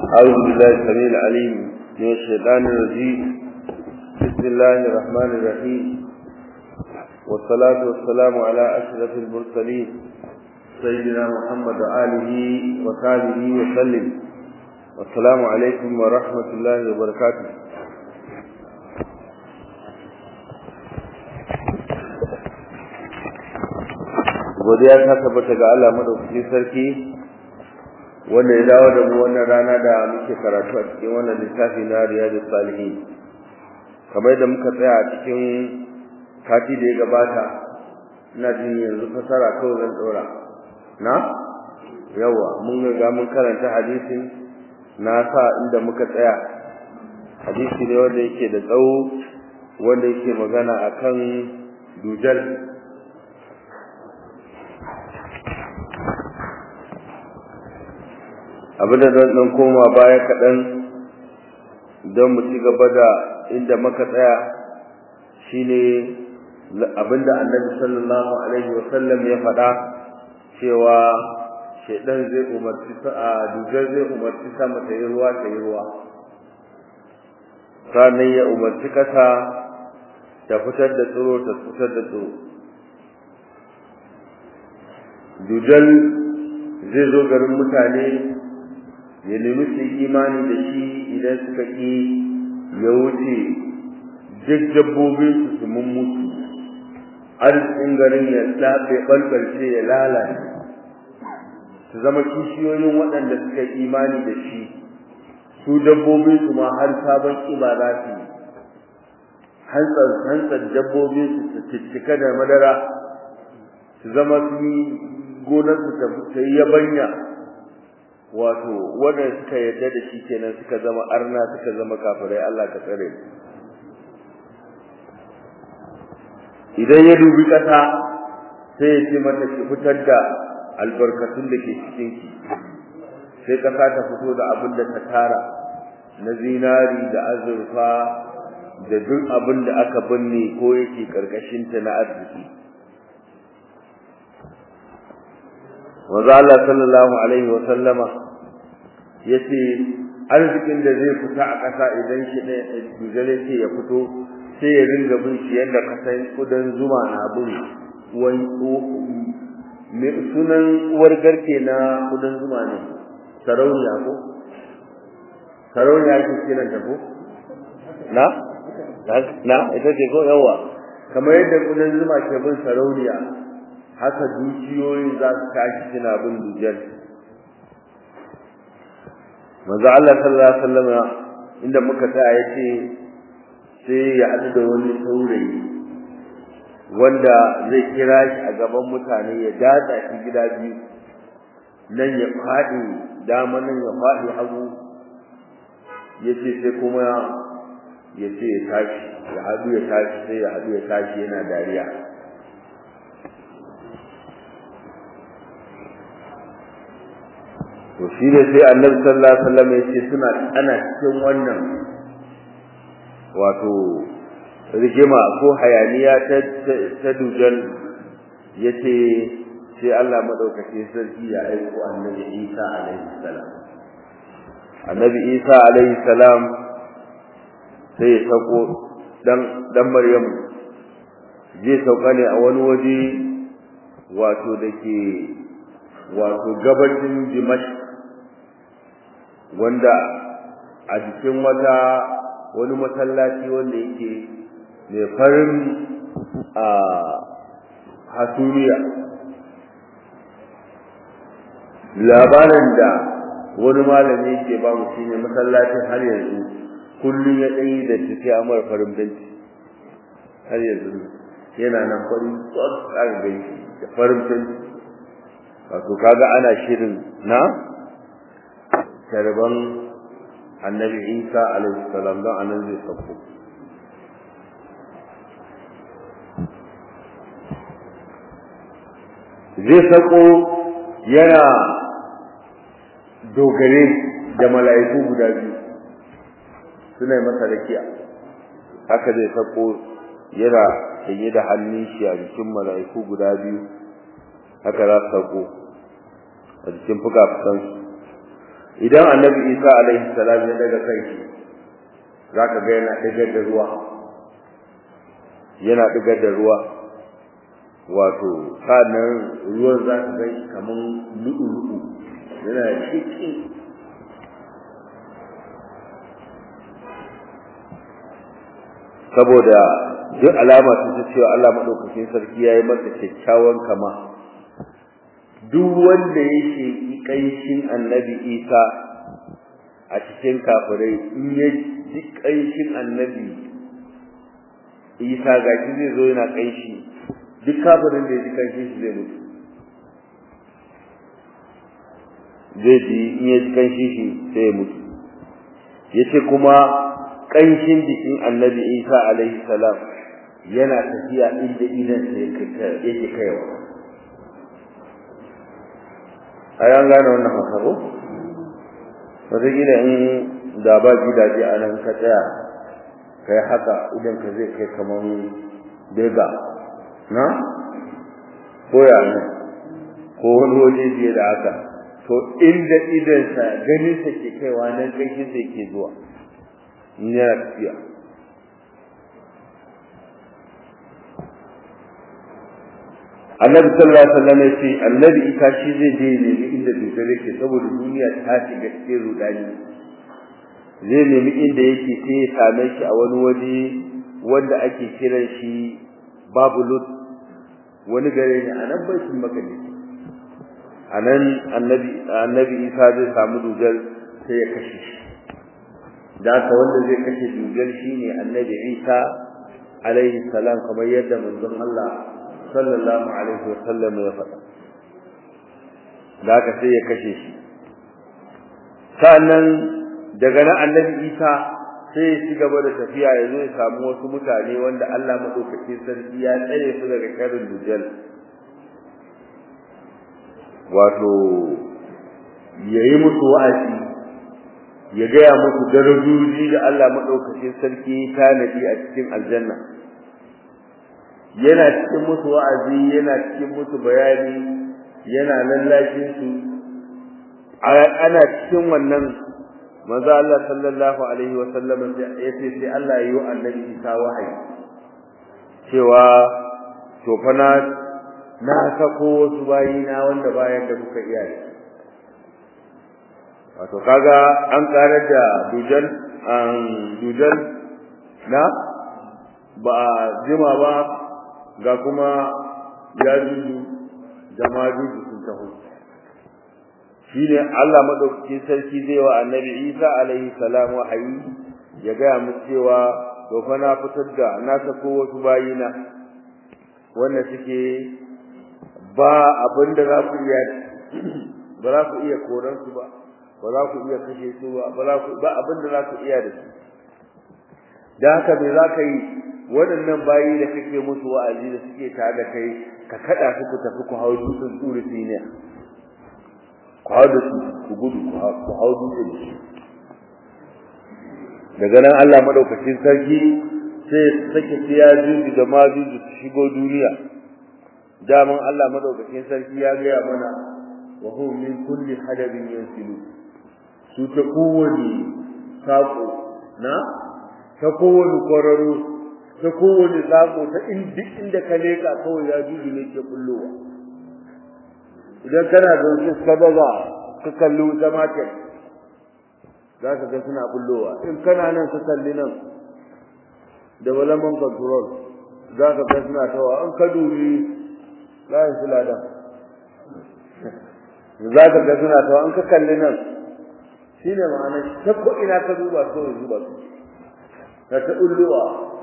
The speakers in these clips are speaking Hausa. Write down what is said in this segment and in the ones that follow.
أعوذ بالله السميع العليم من الشيطان الرجيم بسم الله الرحمن الرحيم والصلاة والسلام على أشرف المرسلين سيدنا محمد وآله وصحبه وسلم والسلام عليكم ورحمة الله وبركاته godiya ta tabbata ga Allah madaukakin sarki wanda ya dawo da mu wannan rana da muke karatu a cikin wannan littafi na Riyadus Salihin kamar da muka tsaya a cikin kati da ya gabata ina jin yanzu fasara kawai zan dora na yawa mun ga mun karanta hadisin na sa inda muka tsaya hadisi ne wanda yake da tsawo wanda yake magana akan dujal abinda zan dan koma baya kaɗan don mu ci gaba da inda muka tsaya shine abinda annabi sallallahu alaihi wa sallam ya faɗa cewa shedan zai umarci a dujar zai umarci sama ta yi ruwa ta yi ruwa sannan ya umarci ƙasa ta fitar da tsiro ta fitar da tsiro dujal zai zo garin mutane ya nemi su imani da shi idan suka ƙi ya wuce duk dabbobin su su mun mutu arzikin garin ya tsafe ɓalɓalce ya lalace su zama kishiyoyin waɗanda suka yi imani da shi su dabbobin su ma har sabon ƙiba za su yi hantsar hantsar dabbobin su su ciccika da madara su zama su yi gonar su ta yi yabanya wato wanda suka yarda da shi kenan suka zama arna suka zama kafirai Allah ka tsare idan ya dubi kasa sai ya ce mata ki fitar da albarkatun da ke cikin ki sai kasa ta fito da abin da ta tara na zinari da azurfa da duk abin da aka binne ko yake karkashin ta na arziki Wanzu Allah sallallahu alaihi wa sallama yace arzikin da zai fita a ƙasa idan shi ne dujale ce ya fito sai ya ringa bin shi yadda kasan kudan zuma na bin uwan me sunan uwar garke na kudan zuma ne sarauniya ko sarauniya ke kiran ta ko na na ita ce ko yawa kamar yadda kudan zuma ke bin sarauniya haka dukiyoyi za su tashi suna bin dujal manzo Allah sallallahu alaihi wasallam inda muka tsaya yace sai ya haɗu da wani saurayi wanda zai kira shi a gaban mutane ya datsa shi gida biyu nan ya faɗi dama nan ya faɗi hagu yace sai kuma ya ce ya tashi ya haɗu ya tashi sai ya haɗu ya tashi yana dariya to shi ne sai annabi sallallahu alaihi wasallam ya ce suna ana cikin wannan wato rigima ko hayaniya ta ta dujan yace sai Allah madaukake sarki ya aiko annabi Isa alaihi salam annabi Isa alaihi salam sai ya sako dan dan Maryam zai sauka ne a wani waje wato dake wato gabacin Dimashq wanda a cikin wata wani masallaci wanda yake mai farin a hasumiya labarin da wani malami yake ba mu shine masallacin har yanzu kullum ya ɗanyi da tafiya mara farin benci har yanzu yana nan farin tsohon gani da farin benci wato kaga ana shirin na tarban annabi isa alaihi salam don anan zai sauko zai sauko yana dogare da mala'iku guda biyu suna masa rakiya haka zai sauko yana sanye da hannun shi a jikin mala'iku guda biyu haka za su sauko a jikin fuka-fukansu idan annabi isa alaihi salam ya daga kai zaka ga yana digar da ruwa yana digar da ruwa wato sanan ruwan zaka ga kaman lu'ulu'u yana ciki saboda duk alama ta cewa Allah madaukakin sarki yayi masa kyakkyawan kama duk wanda ya sheki kanshin annabi Isa a cikin kafirai in ya ji kanshin annabi Isa ga shi zai zo yana kanshi duk kafirin da ya ji kanshin shi zai mutu zai ji in ya ji kanshin shi sai ya mutu yace kuma kanshin jikin annabi Isa alaihi salam yana tafiya inda idan sa yake kaiwa a yan gane wannan haka ko wataƙila in da ba gidaje a nan ka tsaya kai haka idan ka zai kai kamar bega na koya ne ko wani waje fiye da haka to inda idansa ganinsa ke kaiwa nan ƙanshinsa ke zuwa in yana tafiya annabi sallallahu alaihi wasallam ya ce annabi ita shi zai je ne inda dukkan yake saboda duniya ta shiga cikin rudani zai nemi inda yake sai ya same shi a wani waje wanda ake kiran shi babu lut wani gare ne a nan baitul maqdis a nan annabi annabi isa zai samu dujal sai ya kashe shi da haka wanda zai kashe dujal shine annabi isa alaihi salam kamar yadda manzon Allah sallallahu alaihi wa sallam ya faɗa da haka sai ya kashe shi sannan daga nan annabi isa sai ya ci gaba da tafiya ya zo ya samu wasu mutane wanda Allah madaukakin sarki ya tsare su daga karin dujal wato yayi musu wa'azi ya gaya musu darajoji da Allah madaukakin sarki ya tanadi a cikin aljanna yana cikin musu wa'azi yana cikin musu bayani yana lallashin su ana cikin wannan manzo Allah sallallahu alaihi wa sallam ya ce sai Allah ya yi wa annabi Isa wahayi cewa to fa na na sako wasu bayina wanda bayan da kuka iya yi wato kaga an karar da dujan an dujan na ba jima ba ga kuma ya juju da ma juju sun taho shine Allah madaukakin sarki zai wa annabi Isa alaihi salam wahayi ya ga mu cewa to fa na fitar da na sako wasu bayina wanda suke ba abinda za ku iya ba za ku iya koran su ba ba za ku iya kashe su ba ba za ku ba abinda za ku iya da su da haka me za ka yi waɗannan bayi da kake musu wa'azi da suke tare da kai ka kada su ku tafi ku hau dutsen tsuri siniya ku hau da su ku gudu ku hau dutsen shi daga nan Allah madaukakin sarki sai sake siya juju da ma juju su shigo duniya daman Allah madaukakin sarki ya gaya mana wa hum min kulli hadabin yansilu su ta kowane sako na ta kowane kwararo ta kowane sako ta duk inda ka leka kawai ya juju ne ke bullowa idan kana zaune ka daga ka kalli wuta market za ka ga suna bullowa in kana nan ka kalli nan development control za ka ga suna tawa an ka dubi layin su ladan za ka ga suna tawa an ka kalli nan shi ne ma'ana ta ko ina ka duba so ya zuba su ta ta bullowa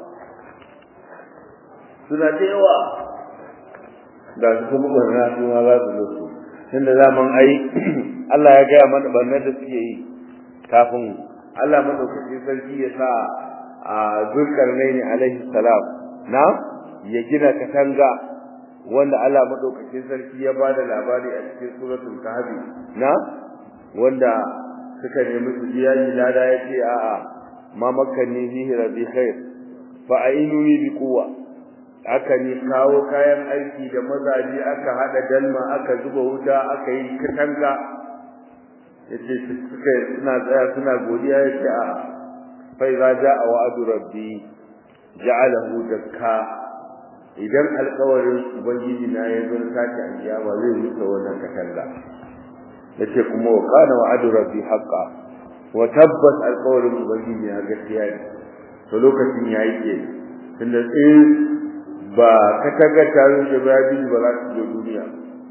suna da yawa ga su kuma barna su ma za su zo su tunda zaman ai Allah ya gaya mana barnar da suke yi kafin Allah madaukakin sarki ya sa a Zulkarnaini alaihi salam na ya gina katanga wanda Allah madaukakin sarki ya bada labari a cikin suratul kahfi na wanda suka nemi su biya ni lada yace a'a ma makkanni fihi rabbi khair fa ainuni bi quwwa aka ni kawo kayan aiki da mazaji aka hada dalma aka zuba wuta aka yi katanga yace suka suna tsaya suna godiya yace a fa idza jaa wa'du rabbi ja'alahu dakka idan alƙawarin ubangiji na ya zo sake alƙiyama zai rusa wannan katanga yace kuma wa kana wa'du rabbi haqqan wa tabbas alƙawarin ubangiji na gaskiya ne to lokacin yayi ke tunda in ba katanga ta rushe ba ya ba za su je duniya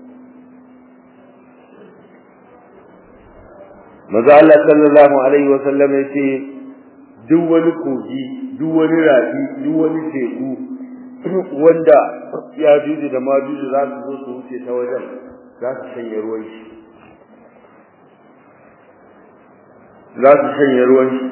maza Allah sallallahu alaihi wa sallam yace duk wani kogi duk wani rafi duk wani teku wanda ya juju da ma juju za su zo su wuce ta wajen za su shanye ruwan shi za su shanye ruwan shi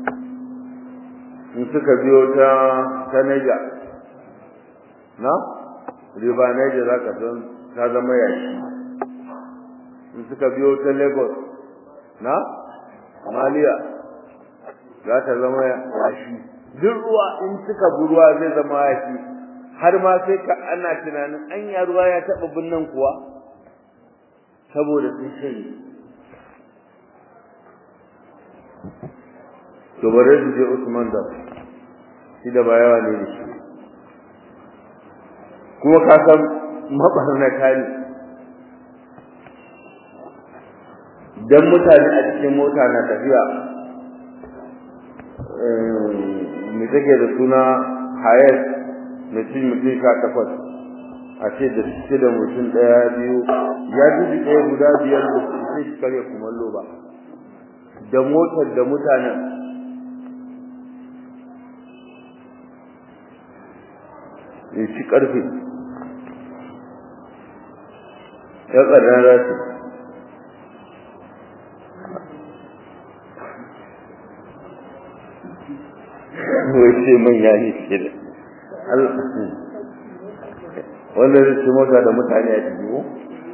in suka biyo ta ta Niger na riba Niger za ka san ta zama yashi in suka biyo ta Lagos na maliya za ta zama yashi duk ruwa in suka bi ruwa zai zama yashi har ma sai ka ana tunanin anya ruwa ya taba binnan kuwa saboda sun shanye to bare su je Usman da shi da bayawa ne shi kuma ka san mabarnata ne dan mutane a cikin mota na tafiya me take da suna hayat mutum mutum sha takwas a ce da shi da mutum ɗaya biyu ya ji ɗaya guda biyar da su sai shi karya kumallo ba da motar da mutanen ya ci ƙarfe ya ƙarran rasu wai ce manya ne ke da wanda zai ce mota da mutane a ciki ko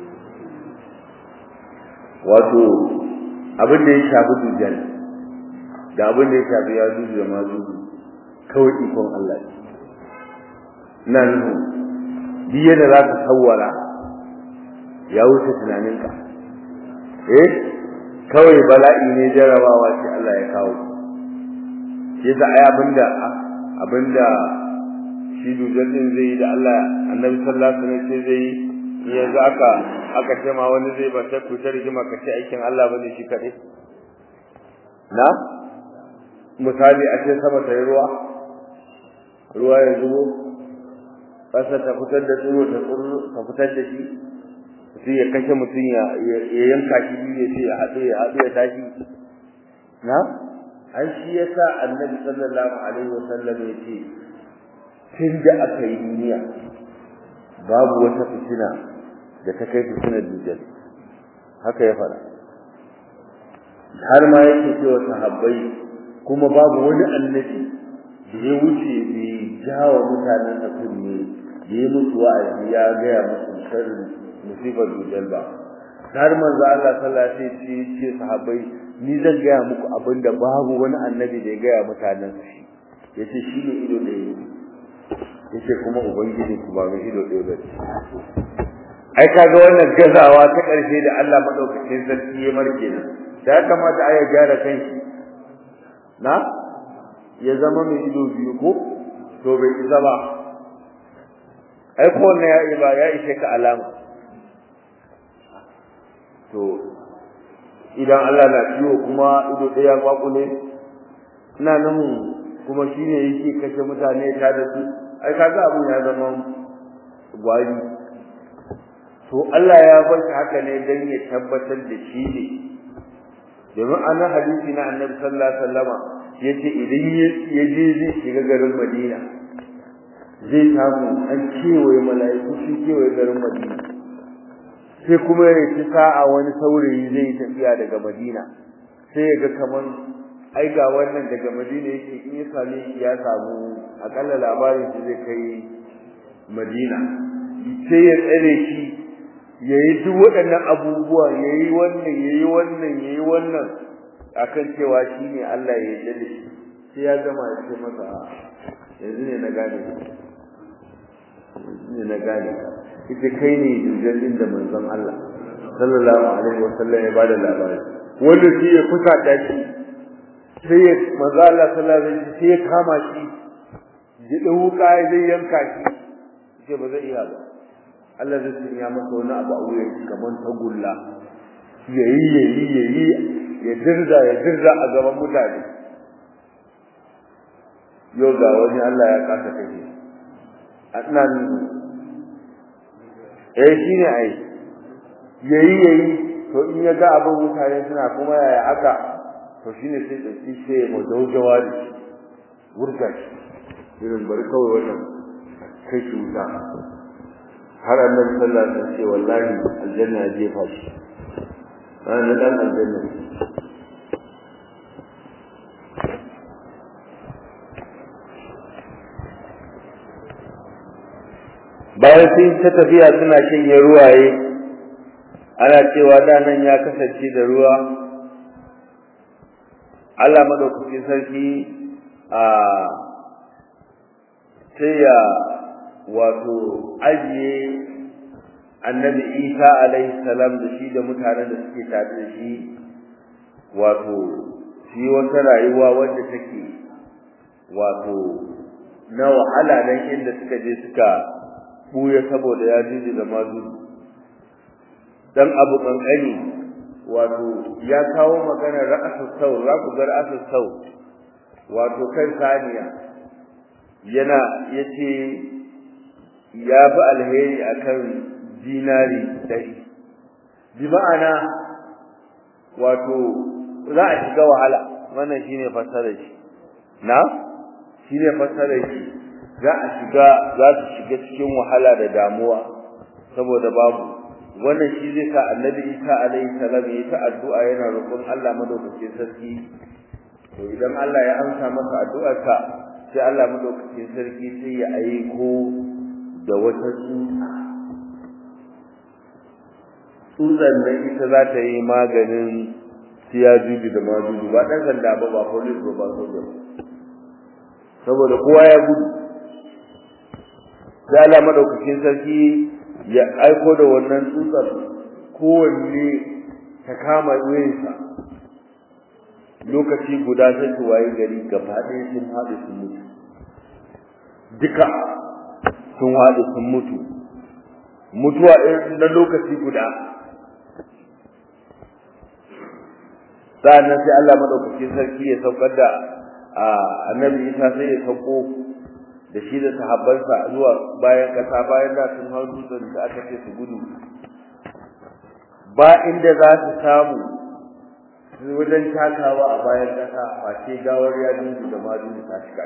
wato abin da ya shafi dujjal da abin da ya shafi ya zuzu da ma zuzu kawai ikon Allah ne ina nufin duk yadda za ka sawwara ya wuce tunaninka eh kawai bala'i ne jarabawa ce Allah ya kawo yasa ai abinda abinda shi dujan din zai yi da Allah annabi sallallahu alaihi wasallam ce zai yi yanzu aka aka ce ma wani zai bata ku ta rigima ka ce aikin Allah bane shi kade na misali a ce sama ta yi ruwa ruwa ya zubo ƙasa ta fitar da tsiro ta tsiro ta fitar da shi sai ya kashe mutum ya yanka shi biyu ya ce ya haɗu ya haɗu ya tashi na an shi yasa annabi sallallahu alaihi wasallam ya ce tun da aka yi duniya babu wata fitina da ta kai fitinar dujjal haka ya faɗa har ma yake cewa sahabbai kuma babu wani annabi da ya wuce bai jawa mutanen sa kunne da ya mutu wa'azi ya gaya musu sharrin musibar dujjal ba har manzo Allah sallallahu alaihi wasallam ya ce sahabbai ni zan gaya muku abin da babu wani annabi da ya gaya mutanen shi yace shi ne ido ɗaya yace kuma ubangiji ku ba mai ido ɗaya ba ai kaga wannan gazawa ta ƙarshe da Allah madaukakin sarki ya marke nan da ya kamata ai ya gyara kanshi na ya zama mai ido biyu ko to bai isa ba ai ko wannan ya ba ya ishe ka alama to idan Allah na ciwo kuma ido ɗaya kwakule ina nan kuma shine yake kashe mutane ta da su ai kaga abun ya zama gwari to Allah ya bar shi haka ne dan ya tabbatar da shi ne domin anan hadisi na Annabi sallallahu alaihi wasallama yace idan ya je zai shiga garin Madina zai samu an kewaye mala'iku sun kewaye garin Madina sai kuma ya ci sa'a wani saurayi zai tafiya daga Madina sai ya ga kaman ai ga wannan daga Madina yake in ya same shi ya samu akalla labarin shi zai kai Madina sai ya tsare shi yayi duk waɗannan abubuwa yayi wannan yayi wannan yayi wannan akan cewa shine Allah ya yarda da shi sai ya gama ya ce masa yanzu ne na gane yanzu ne na gane ita kai ne jirgin da manzon Allah sallallahu alaihi wasallam ya bada labari wanda shi ya fusa da shi sai ya manzo Allah sallallahu alaihi wasallam sai ya kama shi ya dau wuka ya zai yanka shi sai ba zai iya ba Allah zai sanya masa wani abu a wuyan shi kamar tagulla yayi yayi yayi ya dirza ya dirza a gaban mutane yau ga wani Allah ya kasa kai annan eh shine ai yayi yayi to in ya ga abin mutane suna kuma yaya aka to shine sai dauki sai mu daujawa da shi wurga shi irin bari kawai wannan kai shi wuta har annabi sallallahu alaihi wasallam ce wallahi aljanna ya jefa shi ana dan aljanna bayan sun ta tafiya suna shanye ruwaye ana cewa da nan ya kasance da ruwa Allah madaukakin sarki a sai ya wato ajiye annabi Isa alaihi salam da shi da mutanen da suke tare da shi wato shi wata rayuwa wadda take wato na wahala dan inda suka je suka buya saboda ya jiji da mazu dan abu kankani wato ya kawo magana ra'asu sau raku gar asu sau wato kan saniya yana yace ya bi alheri akan dinari dari bi ma'ana wato za a shiga wahala wannan shine fasarar shi na shine fasarar shi za a shiga za su shiga cikin wahala da damuwa saboda babu wannan shi zai sa annabi Isa alaihi salam ya ta addu'a yana roƙon Allah madaukakin sarki to idan Allah ya amsa masa addu'arsa sai Allah madaukakin sarki sai ya aiko da wata tsutsa tsutsan nan ita za ta yi maganin siyajuju da majuju ba ɗan sanda ba ba police ba ba soja saboda kowa ya gudu sai Allah madaukakin sarki ya aiko da wannan tsutsar kowanne ta kama wuyansa lokaci guda sai su waye gari gaba ɗaya sun haɗu sun mutu duka sun haɗu sun mutu mutuwa na lokaci guda sa'annan sai Allah madaukakin sarki ya saukar da annabi Isa sai ya sauko da shi da sahabbansa zuwa bayan kasa bayan da sun hau dutsen da aka ce su gudu ba inda za su samu wajen takawa a bayan kasa face gawar ya dudu da madudu ta shiga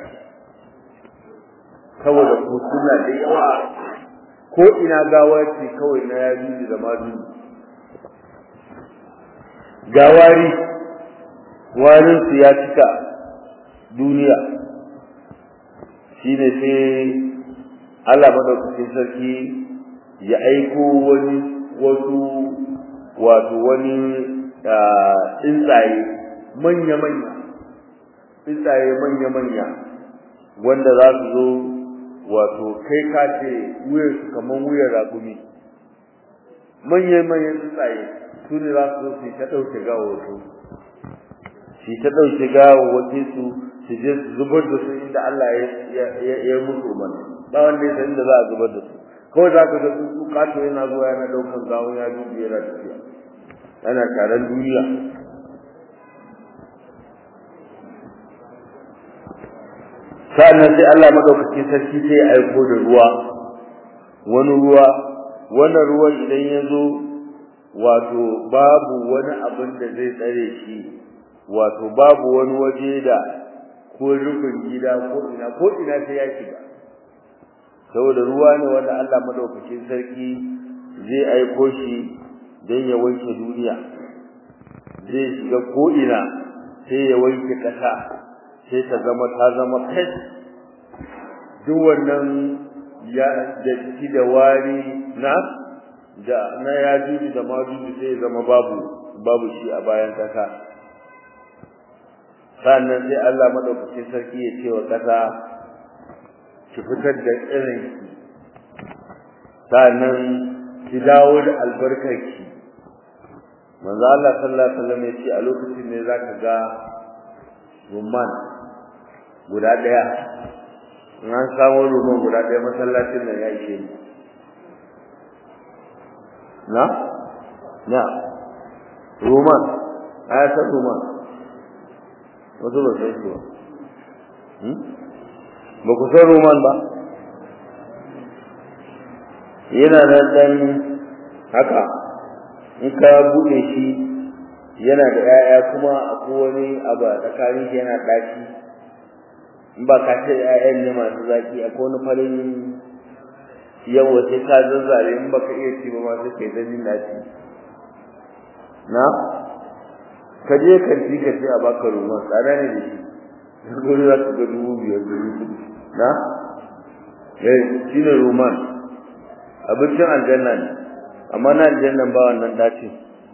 saboda ko suna da yawa ko ina gawar ce kawai na ya dudu da madudu gawari warinsu ya cika duniya shine sai Allah madaukakin sarki ya aiko wani wasu wato wani tsuntsaye manya-manya tsuntsaye manya-manya wanda za su zo wato kai ka ce wuyarsu kamar wuyar ragumi manya-manyan tsuntsaye su ne za su zo su ta ɗauke gawawato su ta ɗauke gawawace su su je su zubar da su inda Allah ya musu umarni ba wanda ya san inda za a zubar da su kawai za ka ga tsuntsu kato yana zuwa yana ɗaukan gawo ya dubi yana tafiya yana taron duniya sa'annan sai Allah madaukakin sarki sai ya aiko da ruwa wani ruwa wannan ruwan idan ya zo wato babu wani abin da zai tsare shi wato babu wani waje da ko rufin gida ko ina ko ina sai ya shiga saboda ruwa ne wanda Allah madaukakin sarki zai aiko shi don ya wanke duniya zai shiga ko ina sai ya wanke ƙasa sai ta zama ta zama fes duk wannan ya da da wari na da na ya juji da majuji sai ya zama babu babu shi a bayan ƙasa sannan sai Allah madaukakin sarki ya ce wa ƙasa ki fitar da irin ki sannan ki dawo da albarkarki manzo Allah sallallahu alaihi wasallam ya ce a lokacin ne zaka ga rumman guda daya in an samu rumman guda daya masallacin nan ya ishe ni na na rumman aya san rumman wasu ba sai su ba ku san rumman ba yana nan dan haka in ka bude shi yana da 'ya'ya kuma akwai wani abu a tsakanin shi yana ɗaci in ba ka ce 'ya'yan ne masu zaki akwai wani farin yawa sai ka zazzare in baka iya ci ba ma sai kai zanin ɗaci na ka je kan ci ka ce a baka roman tsada ne da shi gudu za ka ga dubu biyar dubu kudu na eh shi ne roman abincin aljanna ne amma na aljannan ba wannan dace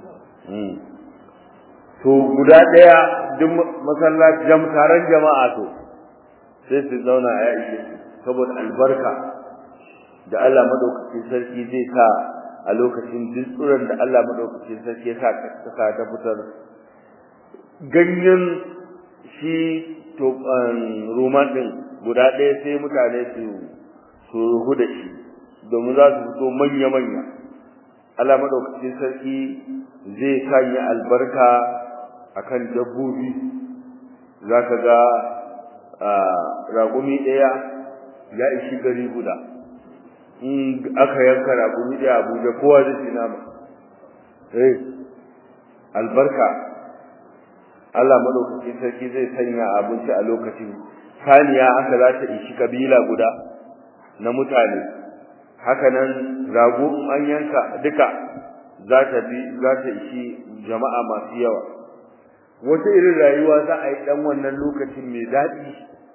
to guda daya duk masallaci jam taron jama'a to sai su zauna a ishe saboda albarka da Allah madaukakin sarki zai sa a lokacin duk tsuran da Allah madaukakin sarki ya sa ka ta fitar ganyen shi to roman din guda ɗaya sai mutane su su ruhu da shi domin za su fito manya-manya Allah madaukakin sarki zai sanya albarka akan dabbobi zaka ga raƙumi ɗaya ya ishi gari guda in aka yanka raƙumi ɗaya Abuja kowa zai ci nama eh albarka Allah madaukakin sarki zai sanya abinci a lokacin saniya aka za ta ishi kabila guda na mutane haka nan rago an yanka duka za ta bi za ta ishi jama'a masu yawa wata irin rayuwa za a yi dan wannan lokacin mai daɗi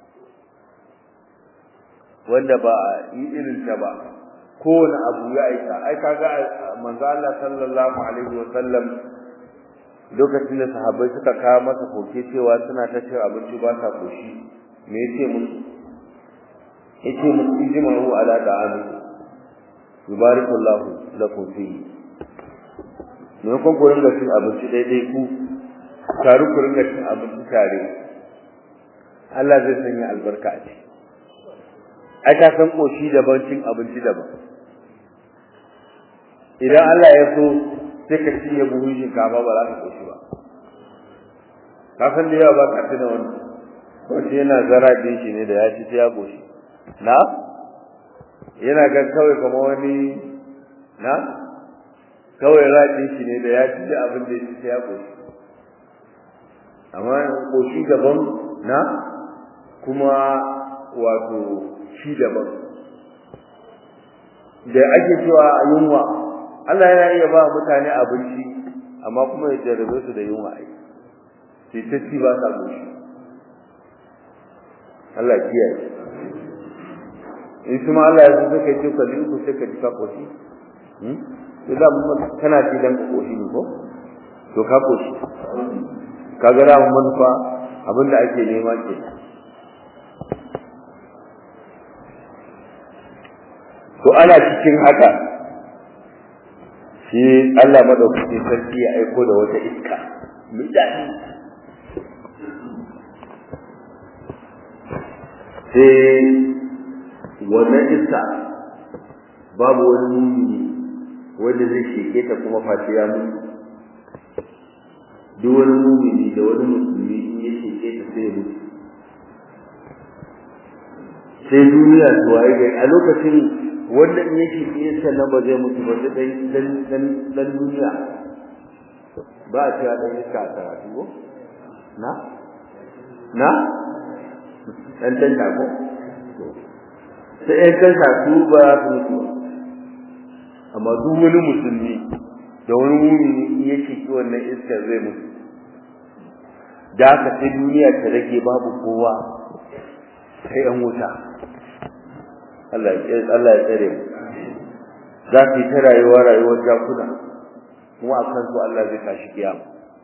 wanda ba a yi irin ta ba kowane abu ya aika ai kaga manzo Allah sallallahu alaihi wa sallam lokacin da sahabbai suka kawo masa koke cewa suna ta cin abinci ba sa koshi me yace musu yace musu ijma'u ala da'ami yubarikullahu lakum fihi ne kun ku ringa cin abinci daidai ku taru ku ringa cin abinci tare Allah zai sanya albarka a ciki ai ka san koshi daban cin abinci daban idan Allah ya so sai ka cinye buhun shinkafa ba za ka koshi ba ka san da yawa ba ka tuna wannan wace yana zara din shi ne da ya ci sai ya koshi na yana ga kawai kamar wani na kawai raɗin shi ne da ya ci abin da ya ci sai ya koshi amma koshi daban na kuma wato shi daban da ake cewa yunwa Allah yana iya ba mutane abinci amma kuma ya jarrabe su da yunwa ai sai ta ci ba sa goshi Allah kiyaye in kuma Allah ya so kai ce kalli ku sai ka ji ka koshi hmm to da mun kana ci dan koshi ne ko to ka koshi kaga da mun manufa abinda ake nema ke to ana cikin haka shi Allah madaukaki sarki ya aiko da wata iska mai daɗi sai wannan iska babu wani mumini wanda zai sheke ta kuma face ya mutu duk wani mumini da wani musulmi in ya sheke ta sai ya mutu sai duniya su waye a lokacin wanda in yake yin sannan ba zai mutu ba sai dan dan dan duniya ba a cewa dan iska a karatu ko na na dan dan ko sai ɗan kan su ba su mutu amma duk wani musulmi da wani mumini in yake ki wannan iska zai mutu da haka sai duniya ta rage babu kowa sai an wuta Allah ya Allah ya tsare mu za ki ta rayuwa rayuwar jakuna kuma a kan su Allah zai tashi kiyama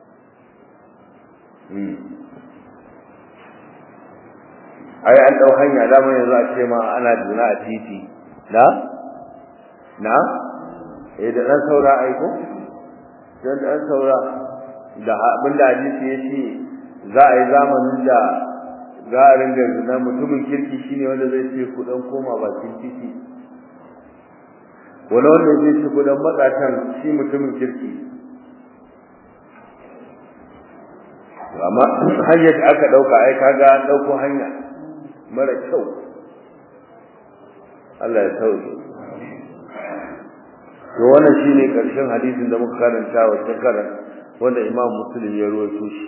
ai an dau hanya da mun yanzu a ce ma ana duna a titi na na eh da dan saura ai ko dan dan saura da abinda hadisi yace za a yi zamanin da za a ringa zina mutumin kirki shine wanda zai ce ku dan koma bakin titi wani wanda zai ce ku dan matsatan shi mutumin kirki amma hanyar da aka dauka ai kaga an dauko hanya mara kyau Allah ya sauke to wannan shine karshen hadisin da muka karanta wa shekaran wanda Imam Muslim ya rawaito shi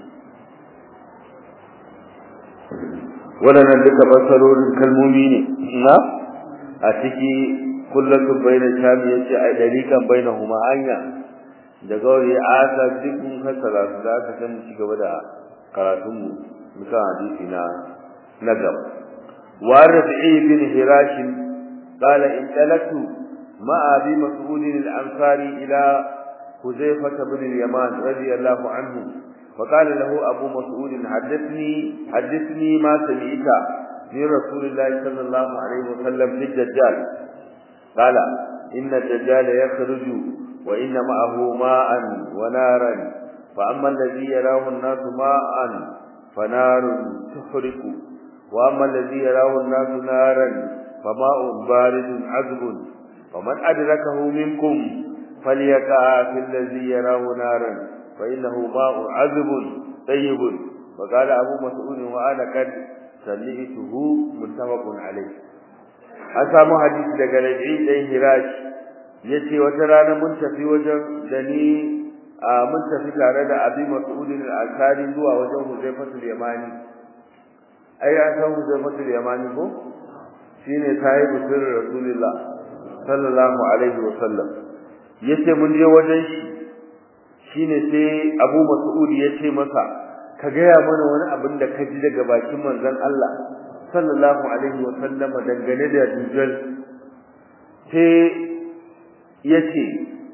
wannan duka basarorin kalmomi ne na a ciki kullatu baina shami yace ai dariqan bainahuma hanya da gauri asa duk mun kasara su da aka san ci gaba da karatun mu muka hadisi na na gaba wa rabi'i bin hirash qala in talatu ma abi mas'ud al-ansari ila huzaifah bin al-yaman radiyallahu anhu فقال له أبو مسعود حدثني حدثني ما سمعت من رسول الله صلى الله عليه وسلم للدجال قال إن الدجال يخرج وإن معه ماء ونارا فأما الذي يراه الناس ماء فنار تحرق وأما الذي يراه الناس نارا فماء بارد عذب ومن أدركه منكم فليقع في الذي يراه نارا فإنه ماء عذب طيب وقال أبو مسعود وأنا قد سمعته متفق عليه أسامو حديث daga Rabi'i dan Hirash yace wata rana mun tafi wajen da ni mun tafi tare da Abi Mas'ud al-Ansari zuwa wajen Huzaifatul Yamani ai an san Huzaifatul Yamani ko shine sahibu sirri Rasulullah sallallahu alaihi wa sallam yace mun je wajen shi shine sai Abu Mas'ud yace masa ka gaya mana wani abin da ka ji daga bakin manzon Allah sallallahu alaihi wa sallama dangane da dujal sai yace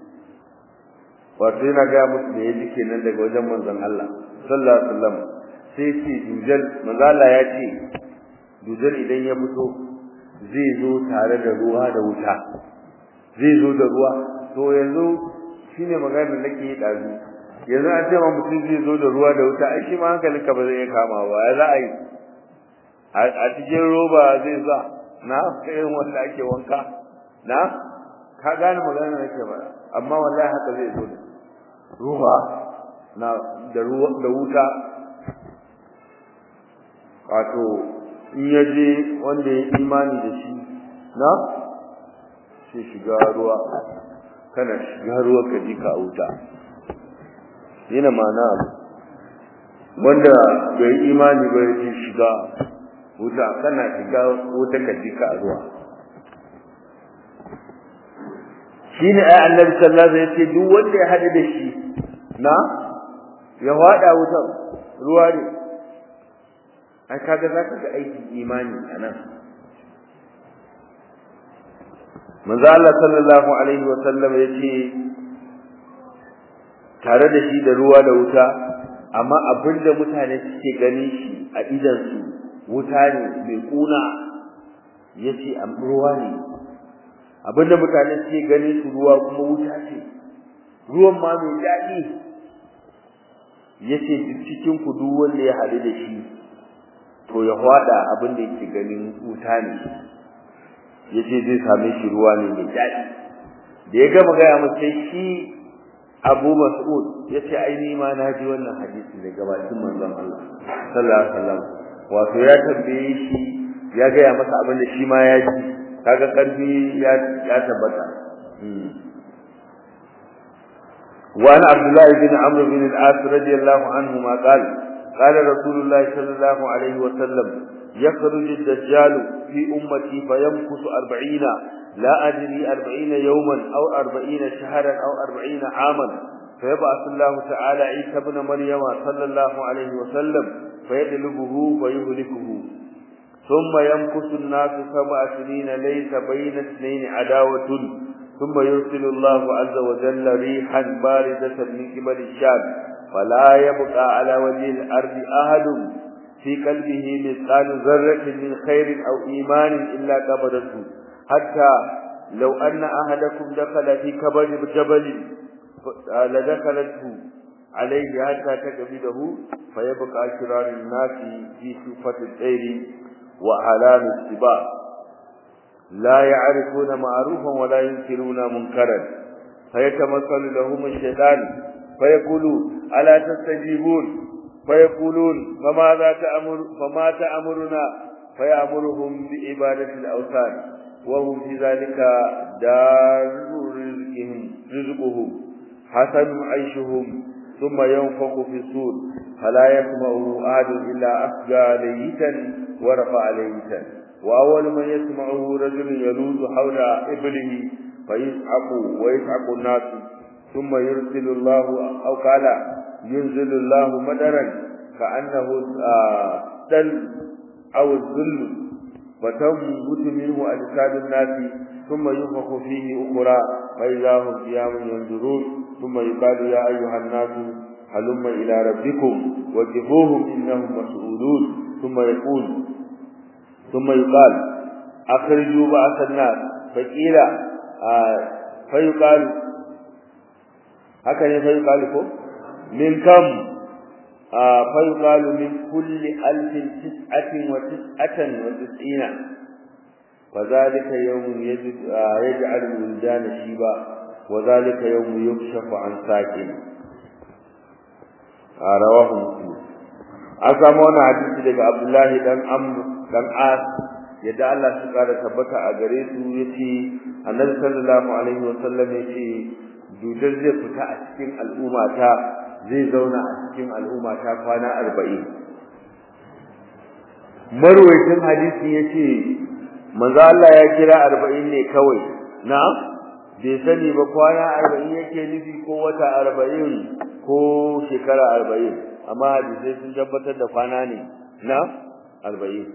wato yana ga musu da yaji kenan daga wajen manzon Allah sallallahu alaihi wasallam sai ce dujal manzon Allah ya ce dujal idan ya fito zai zo tare da ruwa da wuta zai zo da ruwa to yanzu shine magana da nake yi dazu yanzu an ce ma mutum zai zo da ruwa da wuta ai shi ma hankalinka ba zai iya kama ba ya za a yi a cikin roba zai za na irin wanda ake wanka na ka gane magana da nake ba amma wallahi haka zai zo ruwa na da ruwa da wuta wato in ya je wanda ya imani da shi na sai shiga ruwa kana shiga ruwa ka ji ka wuta yana mana wanda bai imani ba ya shiga wuta kana shiga wuta ka ji ka ruwa shine ai annabi sallallahu alaihi wasallam yace duk wanda ya hada da shi na ya wada wutan ruwa ne ai kaga zaka ga aikin imani anan manzo Allah sallallahu alaihi wasallam yace tare da shi da ruwa da wuta amma abinda mutane suke gani shi a idan su wuta ne mai kuna yace am ruwa ne abinda mutane suke gani su ruwa kuma wuta ce ruwan ma mai daɗi yace cikin ku duk wanda ya hadu da shi to ya hwada abinda yake ganin wuta ne yace zai same shi ruwa ne mai daɗi da ya gama gaya masa shi Abu Mas'ud yace ai ni ma na ji wannan hadisi daga bakin manzon Allah sallallahu alaihi wasallam wato ya tambaye shi ya gaya masa abin da shi ma ya ji kaga karfi ya ya tabbata وعن عبد الله بن عمرو بن العاص رضي الله عنهما قال قال رسول الله صلى الله عليه وسلم يخرج الدجال في أمتي فيمكث أربعين لا أدري أربعين يوما أو أربعين شهرا أو أربعين عاما فيبعث الله تعالى عيسى بن مريم صلى الله عليه وسلم فيدلبه فيهلكه ثم يمكث الناس سبع سنين ليس بين اثنين عداوة ثم يرسل الله عز وجل ريحا باردة من قبل الشام فلا يبقى على وجه الأرض أحد في قلبه مثقال ذرة من خير أو إيمان إلا قبضته حتى لو أن أحدكم دخل في كبر جبل لدخلته عليه حتى تقبله فيبقى شرار الناس في صفة الطير وأعلام السباع لا يعرفون معروفا ولا ينكرون منكرا فيتمثل لهم الشيطان فيقول ألا تستجيبون فيقولون فماذا تأمر فما تأمرنا فيأمرهم بعبادة الأوثان وهم في ذلك دار رزقهم رزقهم حسن عيشهم ثم ينفخ في الصور فلا يسمعه أحد إلا أفجى ليتا ورفع ليتا وأول من يسمعه رجل يلوذ حول إبله فيسعق ويسعق الناس ثم يرسل الله أو قال ينزل الله مدرا كأنه دل أو الذل فتنبت منه أجساد الناس ثم ينفخ فيه أخرى فإذا هم قيام ينظرون ثم يقال يا أيها الناس هلم إلى ربكم وقفوهم إنهم مسؤولون ثم يقول ثم يقال أخرجوا بعث الناس فقيل آه فيقال هكذا فيقال كم من كم آه فيقال من كل ألف تسعة وتسعة وتسعين فذلك يوم يجد آه يجعل الولدان شيبا وذلك يوم يكشف عن ساكن آه رواه مسلم أسامة حديث daga Abdullahi dan Amr dan As yadda Allah su kara tabbata a gare su yace Annabi sallallahu alaihi wasallam yace dudar zai fita a cikin al'umma ta zai zauna a cikin al'umma ta kwana 40 marwayacin hadisi yace manzo Allah ya kira 40 ne kawai na bai sani ba kwana 40 yake nufi ko wata 40 ko shekara 40 amma hadisi sun tabbatar da kwana ne na 40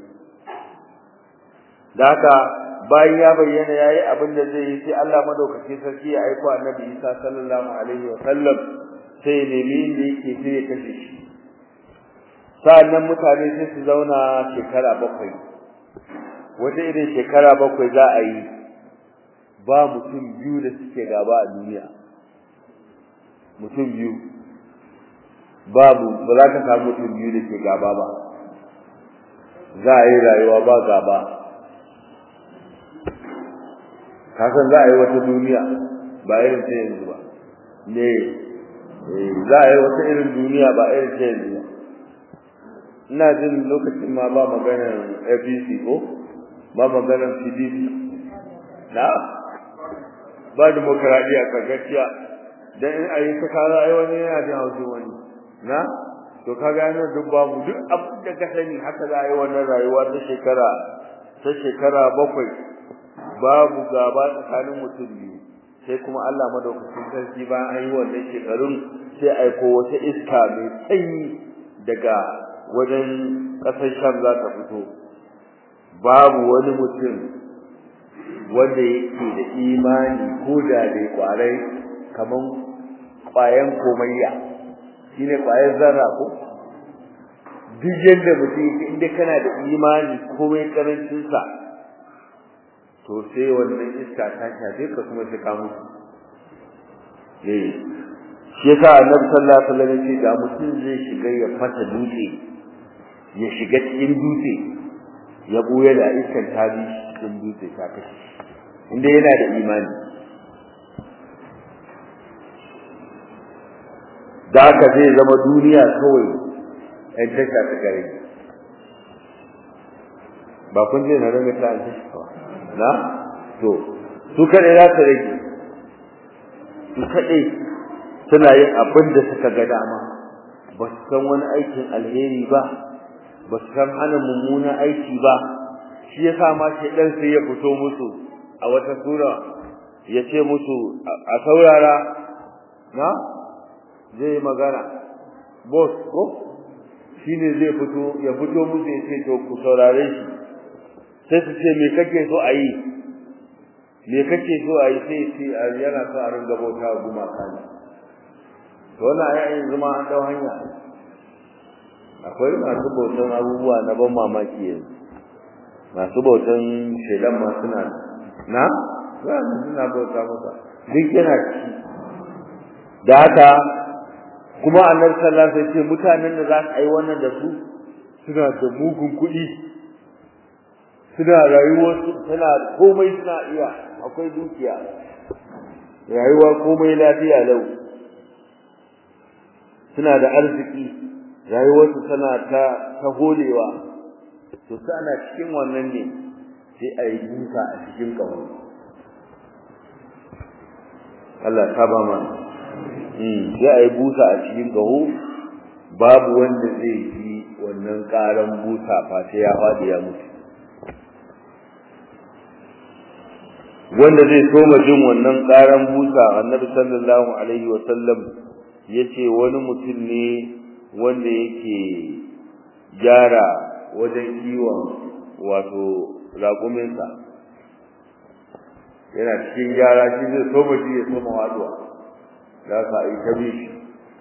da haka bayan ya bayyana yayi abin da zai yi sai Allah madaukake sarki ya aika Annabi Isa sallallahu alaihi wa sallam sai nemi inda yake sai ya kashe shi sa'annan mutane sai su zauna shekara bakwai wata irin shekara bakwai za a yi ba mutum biyu da suke gaba a duniya mutum biyu babu ba za ka samu mutum biyu da ke gaba ba za a yi rayuwa ba gaba kasan za a yi wata duniya ba irin ta yanzu ba ne za a yi wata irin duniya ba irin ta yanzu ba ina jin lokacin ma ba maganar apc ko ba maganar pdp na ba demokaradiyya ka gaskiya dan in a yi ta kara ai wani yana jin haushin wani na to kaga yana duk babu duk abin da ka sani haka za a yi wannan rayuwa ta shekara ta shekara bakwai babu gaba tsakanin mutum biyu sai kuma Allah madaukakin sarki bayan an yi wannan shekarun sai aiko wata iska mai sanyi daga wajen ƙasar Sham za ta fito babu wani mutum wanda yake da imani ko da dai kwarai kaman kwayan komayya shine kwayan zarra ko duk yadda mutum yake inda kana da imani komai karancin sa to sai wannan iska ta shafe ka kuma sai ka mutu eh shi yasa annabi sallallahu alaihi wasallam yace da mutum zai shiga ya fata dutse ya shiga cikin dutse ya buya da iskan ta bi cikin dutse ta kashe inda yana da imani da haka zai zama duniya kawai ɗan tasha ta gare ba kun je na rage ta tasha kawai na to su kaɗai za su rage su kaɗai suna yin abin da suka ga dama ba su san wani aikin alheri ba ba su san hana mummunan aiki ba shi ya sa ma shi ɗan sai ya fito musu a wata sura ya ce musu a saurara na zai magana boss ko shi ne zai fito ya fito musu ya ce to ku saurare shi sai su ce me kake so a yi me kake so a yi sai ce yana so a ringa bauta wa gumaka ne to wannan ayayin zuma an dau hanya akwai masu bautan abubuwa na ban mamaki yanzu masu bautan shedan ma suna na za su suna bauta masa duk yana ci da haka kuma annabi sallallahu alaihi wasallam mutanen da za su yi wannan da su suna da mugun kuɗi suna rayuwar suna komai suna iya akwai dukiya rayuwa komai lafiya lau suna da arziki rayuwarsu tana ta ta holewa to ana cikin wannan ne sai a yi duka a cikin ƙaho Allah ta ba ma sai a yi busa a cikin ƙaho babu wanda zai ji wannan ƙaran busa fa sai ya faɗi ya mutu wanda zai soma jin wannan ƙaran busa annabi sallallahu alaihi wa sallam yace wani mutum ne wanda yake gyara wajen kiwon wato raƙuminsa yana cikin gyara shi zai so shi ya soma waduwa da ka yi ta bi shi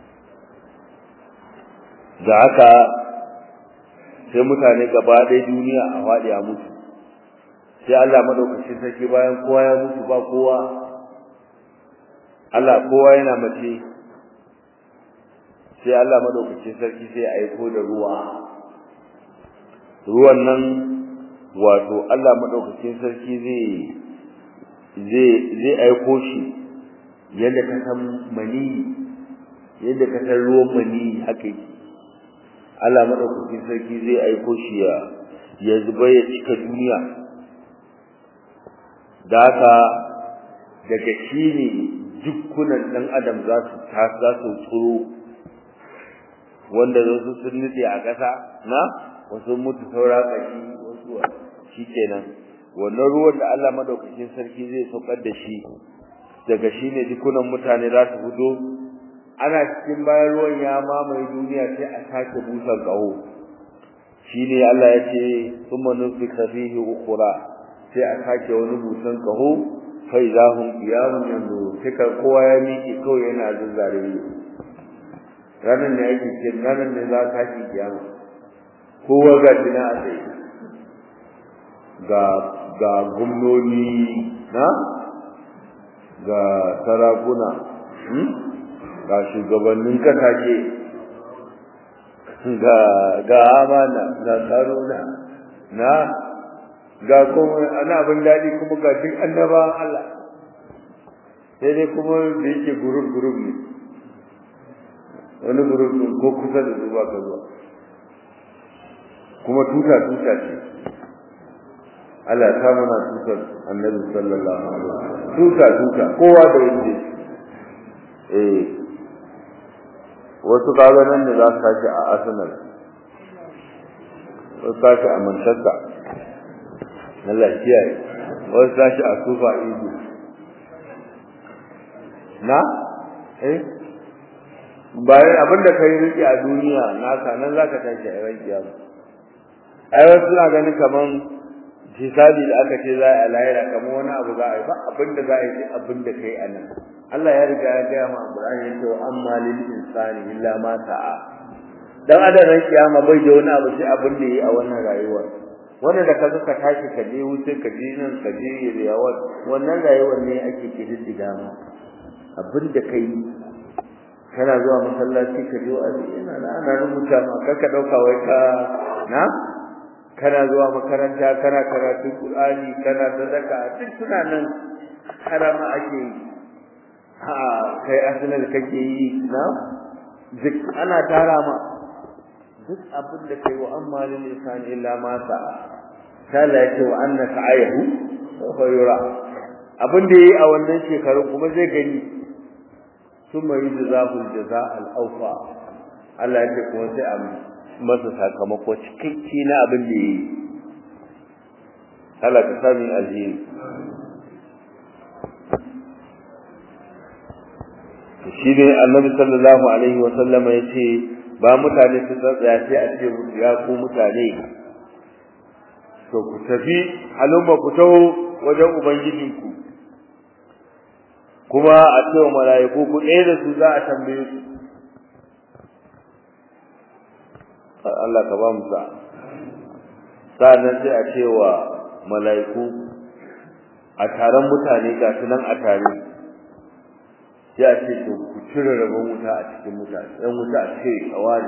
da haka sai mutane gaba ɗaya duniya a faɗi a mutu sai Allah madaukakin sarki bayan kowa ya mutu ba kowa Allah kowa yana mace sai Allah madaukakin sarki sai aiko da ruwa ruwan nan wato Allah madaukakin sarki zai zai zai aiko shi yadda ka san mani yadda ka san ruwan mani haka yake Allah madaukakin sarki zai aiko shi ya ya zuba ya cika duniya da haka daga shi ne dukkunan ɗan adam za su za su tsoro wanda wasu sun nutse a ƙasa na wasu mutu saura ƙashi wasu shi kenan wannan ruwan da Allah madaukakin sarki zai saukar da shi daga shi ne dukkunan mutane za su fito ana cikin bayan ruwan ya mamaye duniya sai a sake busan ƙaho shi ne Allah ya ce summa nufika fihi ukhra sai a sake wani busan kaho fa idahum qiyamun yanzu sai kowa ya miƙe kawai yana zuzzare ne ranar ne ake ce ranar ne za ka ci kiyama kowa ga dina a tsaye ga ga gumnoni na ga sarakuna ga shugabannin kasashe ga ga amana ga tsarona na ga kuma ana abin daɗi kuma ga duk annaba Allah sai dai kuma da yake gurub gurub ne wani gurub din ko kusa da zuwa ka zuwa kuma tuta tuta ce Allah ta mana tutar annabi sallallahu alaihi wasallam tuta tuta kowa da yake eh wasu kaga nan ne za su tashi a Arsenal wasu tashi a Manchester Allah kiyaye wasu tashi a sufa ido na eh bayan abinda kai riki a duniya naka nan zaka tashi a ran kiyama ai wasu suna ganin kaman hisabi da aka ce za a lahira kamar wani abu za a yi ba abinda za a yi sai abinda kai a nan Allah ya riga ya gaya ma Qur'ani ya ce wa amma lil insani illa ma sa'a dan adam ran kiyama bai da wani abu sai abin da yi a wannan rayuwar wanda da kaga ka tashi ka je wuce ka je nan ka je yawa wannan rayuwar ne ake kididdiga ma abin da kai kana zuwa masallaci ka je wa ina na ana rubuta ma kar ka dauka wai ka na kana zuwa makaranta kana karatu Qur'ani kana sadaka duk suna nan harama ake yi ha kai asalin kake yi na duk ana tara ma duk abin da kai wa amma lil insani illa ma sa'a kala yake wa anna sa'ayahu sawfa yura abin da yayi a wannan shekaru kuma zai gani thumma yujzahu al-jazaa al-awfa Allah yake kuma sai a masa sakamako cikakke na abin da yayi Allah ka sami alheri shi ne annabi sallallahu alaihi wa sallama yace ba mutane su tsaya sai a ce musu ya ku mutane to ku tafi halumma ku taho wajen ubangijinku kuma a ce wa mala'iku ku ɗaya da su za a tambaye su Allah ka ba mu sa sa'annan sai a ce wa mala'iku a taron mutane ga su nan a tare sai a ce to ku cire rabon wuta a cikin mutane ɗan wuta a ce a wani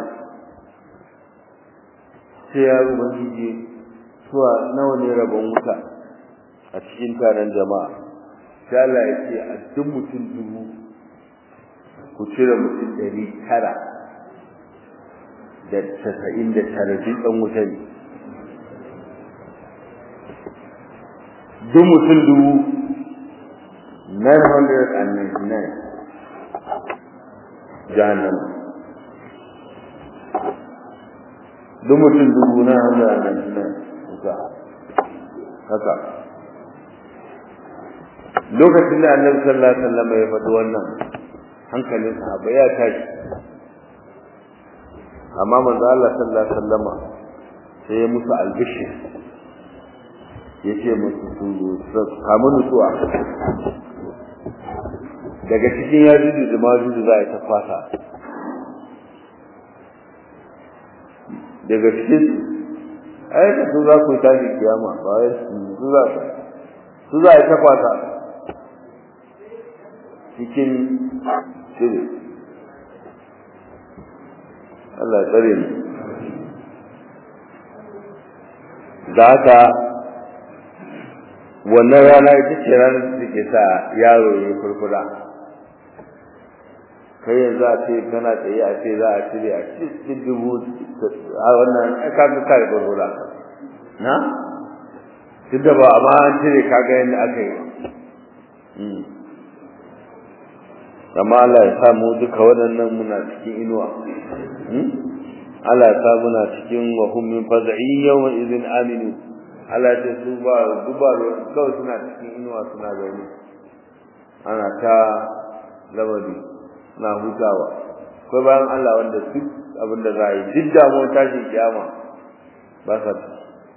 sai ya ubangiji suwa nawa ne rabon wuta a cikin taron jama'a sai Allah ya ce a duk mutum dubu ku cire mutum ɗari tara da casa'in da tara duk ɗan wuta ne duk mutum dubu 999 jahannama duk mutum dubu na hamza a nan nan haka haka lokacin da annabi sallallahu alaihi wasallam ya faɗi wannan hankalin sahaba ya tashi amma manzo Allah sallallahu alaihi wasallama sai ya musu albishir yace musu su kamu nutsuwa daga cikin yajuju da majuju za a yi ta fasa daga cikin ai da su za ku yi tashi kiyama ba wai su za ku su za a yi ta fasa cikin shiri Allah ya tsare mu da haka wannan rana ita ce ranar da take sa yaro ya furfura kai yanzu a ce kana tsaye a ce za a cire a cikin dubu a wannan ka ga ka da furfura na duk da ba amma an cire ka ga yadda aka yi amma Allah ya sa mu duka waɗannan muna cikin inuwa Allah ya sa muna cikin wa hum min faz'i yawma idhin aminu Allah ya ce su ba duba kawai suna cikin inuwa suna gani ana ta lamari na hutawa ko bayan Allah wanda duk abin da za a yi duk damuwar tashin kiyama ba sa ci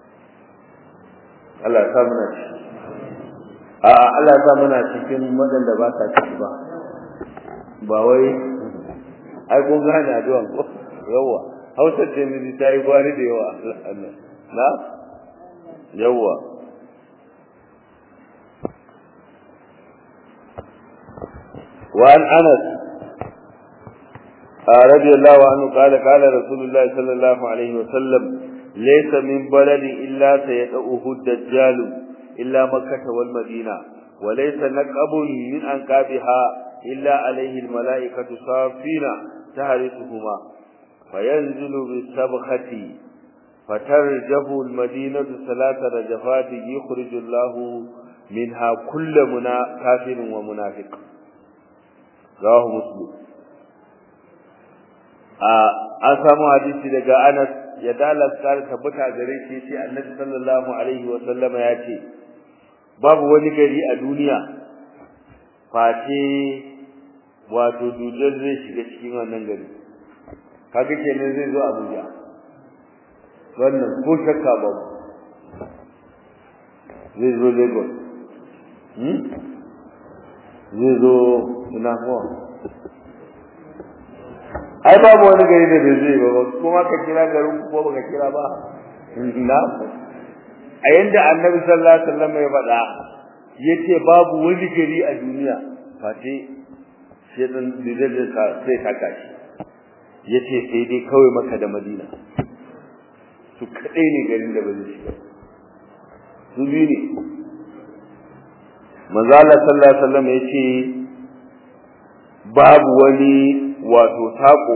Allah ya sa muna ciki a Allah ya sa muna cikin waɗanda ba sa ciki ba ba wai ai kun gane addu'an ko yawa hausa ce miji ta yi gwari da yawa na yawa وعن انس رضي الله عنه قال قال رسول الله صلى الله عليه وسلم ليس من بلد الا سيدعوه الدجال الا مكه والمدينه وليس نقب من انكابها الا عليه الملائكه صافين تهرسهما فينزل بالسبخه فترجف المدينة ثلاث رجفات يخرج الله منها كل منا كافر ومنافق رواه مسلم an samu hadisi daga Anas ya dalas kare tabbata gare shi yace Annabi sallallahu alaihi wa sallama ya ce babu wani gari a duniya face wato dujal zai shiga cikin wannan gari kaga kenan zai zo Abuja wannan ko shakka ba zai zo Lagos hmm zai zo ina ko ai babu wani gari da bai zai ba kuma ka kira garin ko baka kira ba na a yanda annabi sallallahu alaihi wasallam ya faɗa yace babu wani gari a duniya face sai dan dizal ka sai ka kashi yace sai dai kawai maka da madina su kadai ne garin da ba zai shiga su biyu ne manzo Allah sallallahu alaihi wasallam yace babu wani wato tako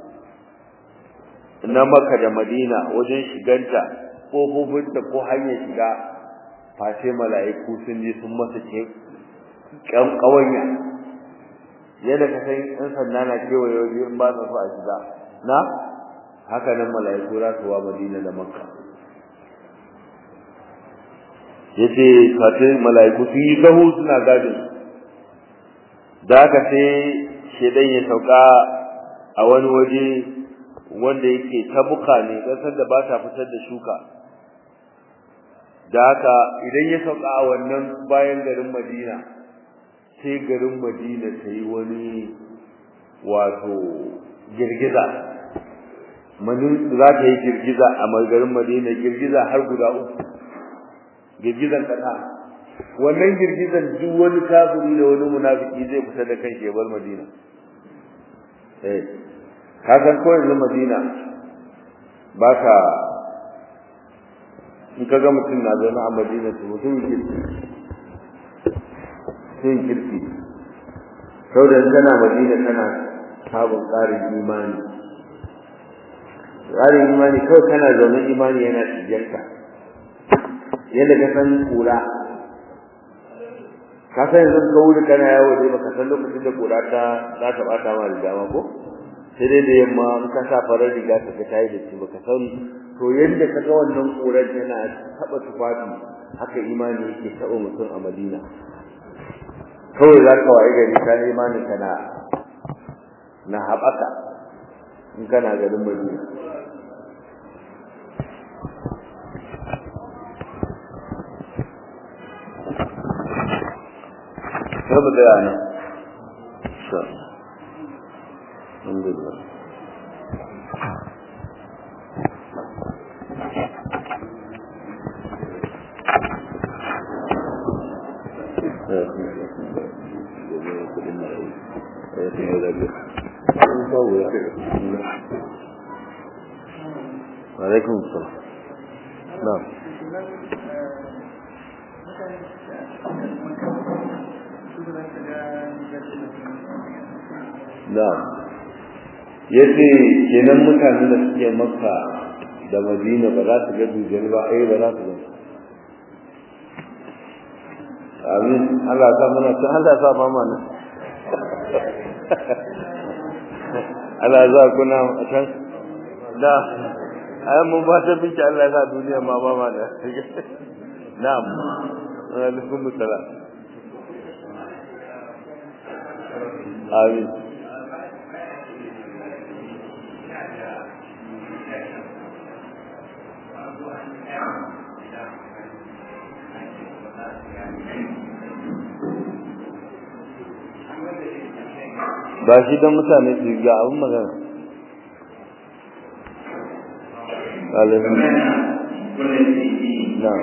na maka da madina wajen shiganta kofofinta ko hanyar shiga face mala'iku sun je sun masa ce kan kawanya yadda ka san in sanda na kewaye waje in ba su so a shiga na haka nan mala'iku za su wa madina da makka yace face mala'iku sun yi sahu suna gadin da haka sai shedan ya sauka a wani waje wanda yake tabuka ne kasar da ba ta fitar da shuka da haka idan ya sauka a wannan bayan garin Madina sai garin Madina ta yi wani wato girgiza manin za ta yi girgiza a garin Madina girgiza har guda uku girgizan kasa wannan girgizan duk wani kafiri da wani munafiki zai fita da kai bar Madina eh ka san ko yanzu Madina ba ka in ka ga mutum na zaune a Madina to mutum kirki sun kirki sau da kana Madina kana sabon ƙarin imani ƙarin imani kawai kana zaune imani yana tijiyarka yadda ka san kura ka san yanzu ka wuri kana yawo dai baka san lokacin da kura ta za ta bata ma da dama ko sai dai da yamma in ka sa farar riga ka ga tayi da shi baka san to yadda ka ga wannan kurar yana taba tufafi haka imani yake taba mutum a Madina kawai za ka waye gari ka imanin ka na na haɓaka in kana garin Madina Sabu da yana. Sha. Alhamdulillah. وعليكم السلام نعم na'am yace kenan mutanen da suke makka da madina ba za su ga dujal ba ai ba za su ga amin Allah ta mana ta Allah ta ba mana Allah za ku na can da ai mun ba ta binci Allah ya duniya ma ba ma da na'am alaikum salam amin ba shi don mutane su ga abin magana alaikum na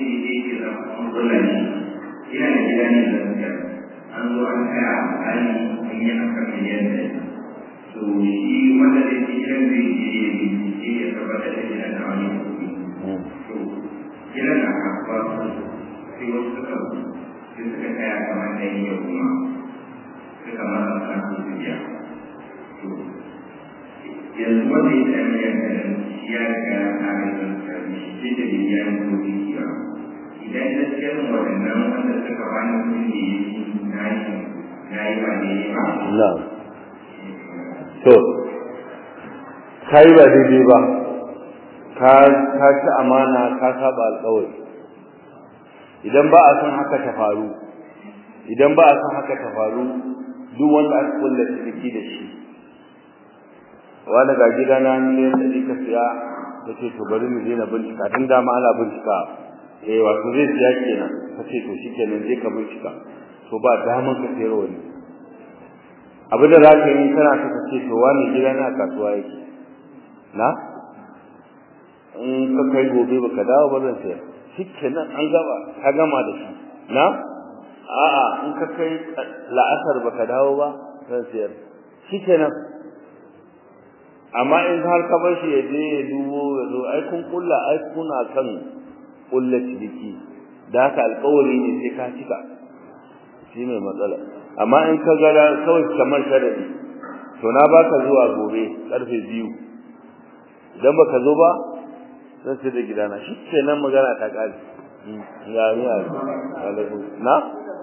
an zo an kaya a hali an yi aka miliyan da to shi wanda da ke gidan zai je ya bincike ya tabbatar da gidan na wani kuɗi to gidan na kasuwa sai wasu suka sai suka kaya kamar da yi ya kuma suka masa kan su biya to yanzu wanda ya sami miliyan da shi ya riga ya kare da sarki shi da biya ya kuɗi ba idan da cikin waɗannan wanda suka bani kuɗi na yi na yi ba ne ba na'am to kai ba daidai ba ka ka ci amana ka saba alƙawari idan ba a san haka ta faru idan ba a san haka ta faru duk wanda aka kulla ciki da shi wani ga gida na miliyan ɗari ka siya ta ce to bari mu je na bincika tun dama ana bincika eh wato zai siya kenan ka ce to shi kenan je ka bincika to ba daman ka sayar wani abin da za ka yi kana so ka ce to wani gida na kasuwa yake na in ka kai gobe baka dawo ba zan sayar shikenan an gaba ka gama da shi na a'a in ka kai la'asar baka dawo ba zan sayar shikenan amma in har ka bar shi ya je ya dubo ya zo ai kun kulla ai kuna kan kulla ciniki da haka alƙawari ne sai ka cika shi ne matsala amma in ka ga kawai kamar sharadi to na baka zuwa gobe karfe biyu idan baka zo ba zan sai da gidana shi kenan magana ta kare ya ni a na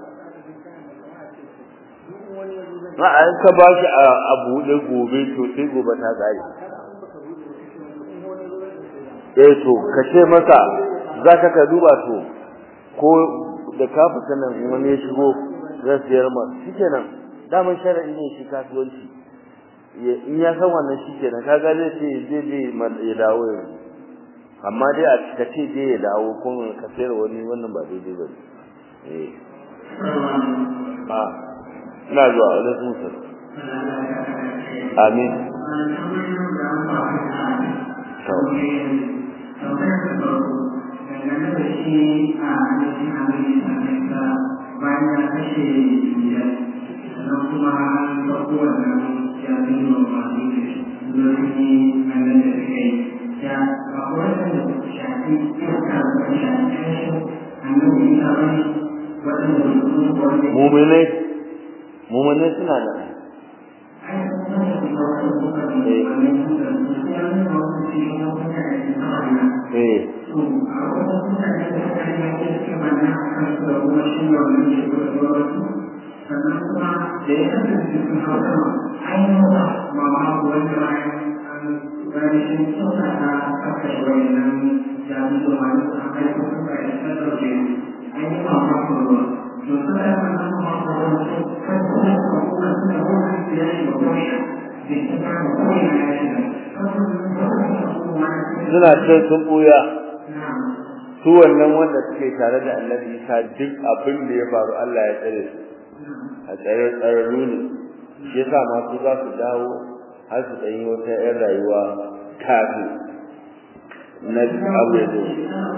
na an ka ba shi a buɗe gobe to sai gobe ta kare eh to ka ce masa za ka ka duba to ko da ka fita nan wani ya shigo zan siyar ma shikenan daman sharadi ne shi kasuwanci in ya san wannan shikenan kaga zai ce zai je ya dawo yanzu amma dai a cika ce je ya dawo kuma ka sayar wani wannan ba daidai ba eh a ina zuwa alaikum salam amin bayan ya kashe biyar sannan kuma an ɗauko wannan jami'in masu zurfi a nan da suka yi ya ba waɗanda ba su shafi iska ba su shafi kashin annabi isa ba ne waɗanda ba su zo wanda muminai muminai suna da eh suna can sun buya su wannan wanda suke tare da annabi isa duk abin da ya faru Allah ya tsare su a tsare tsararru ne shi yasa masu za su dawo har su ɗanyi wata 'yan rayuwa kafin na abu ya zo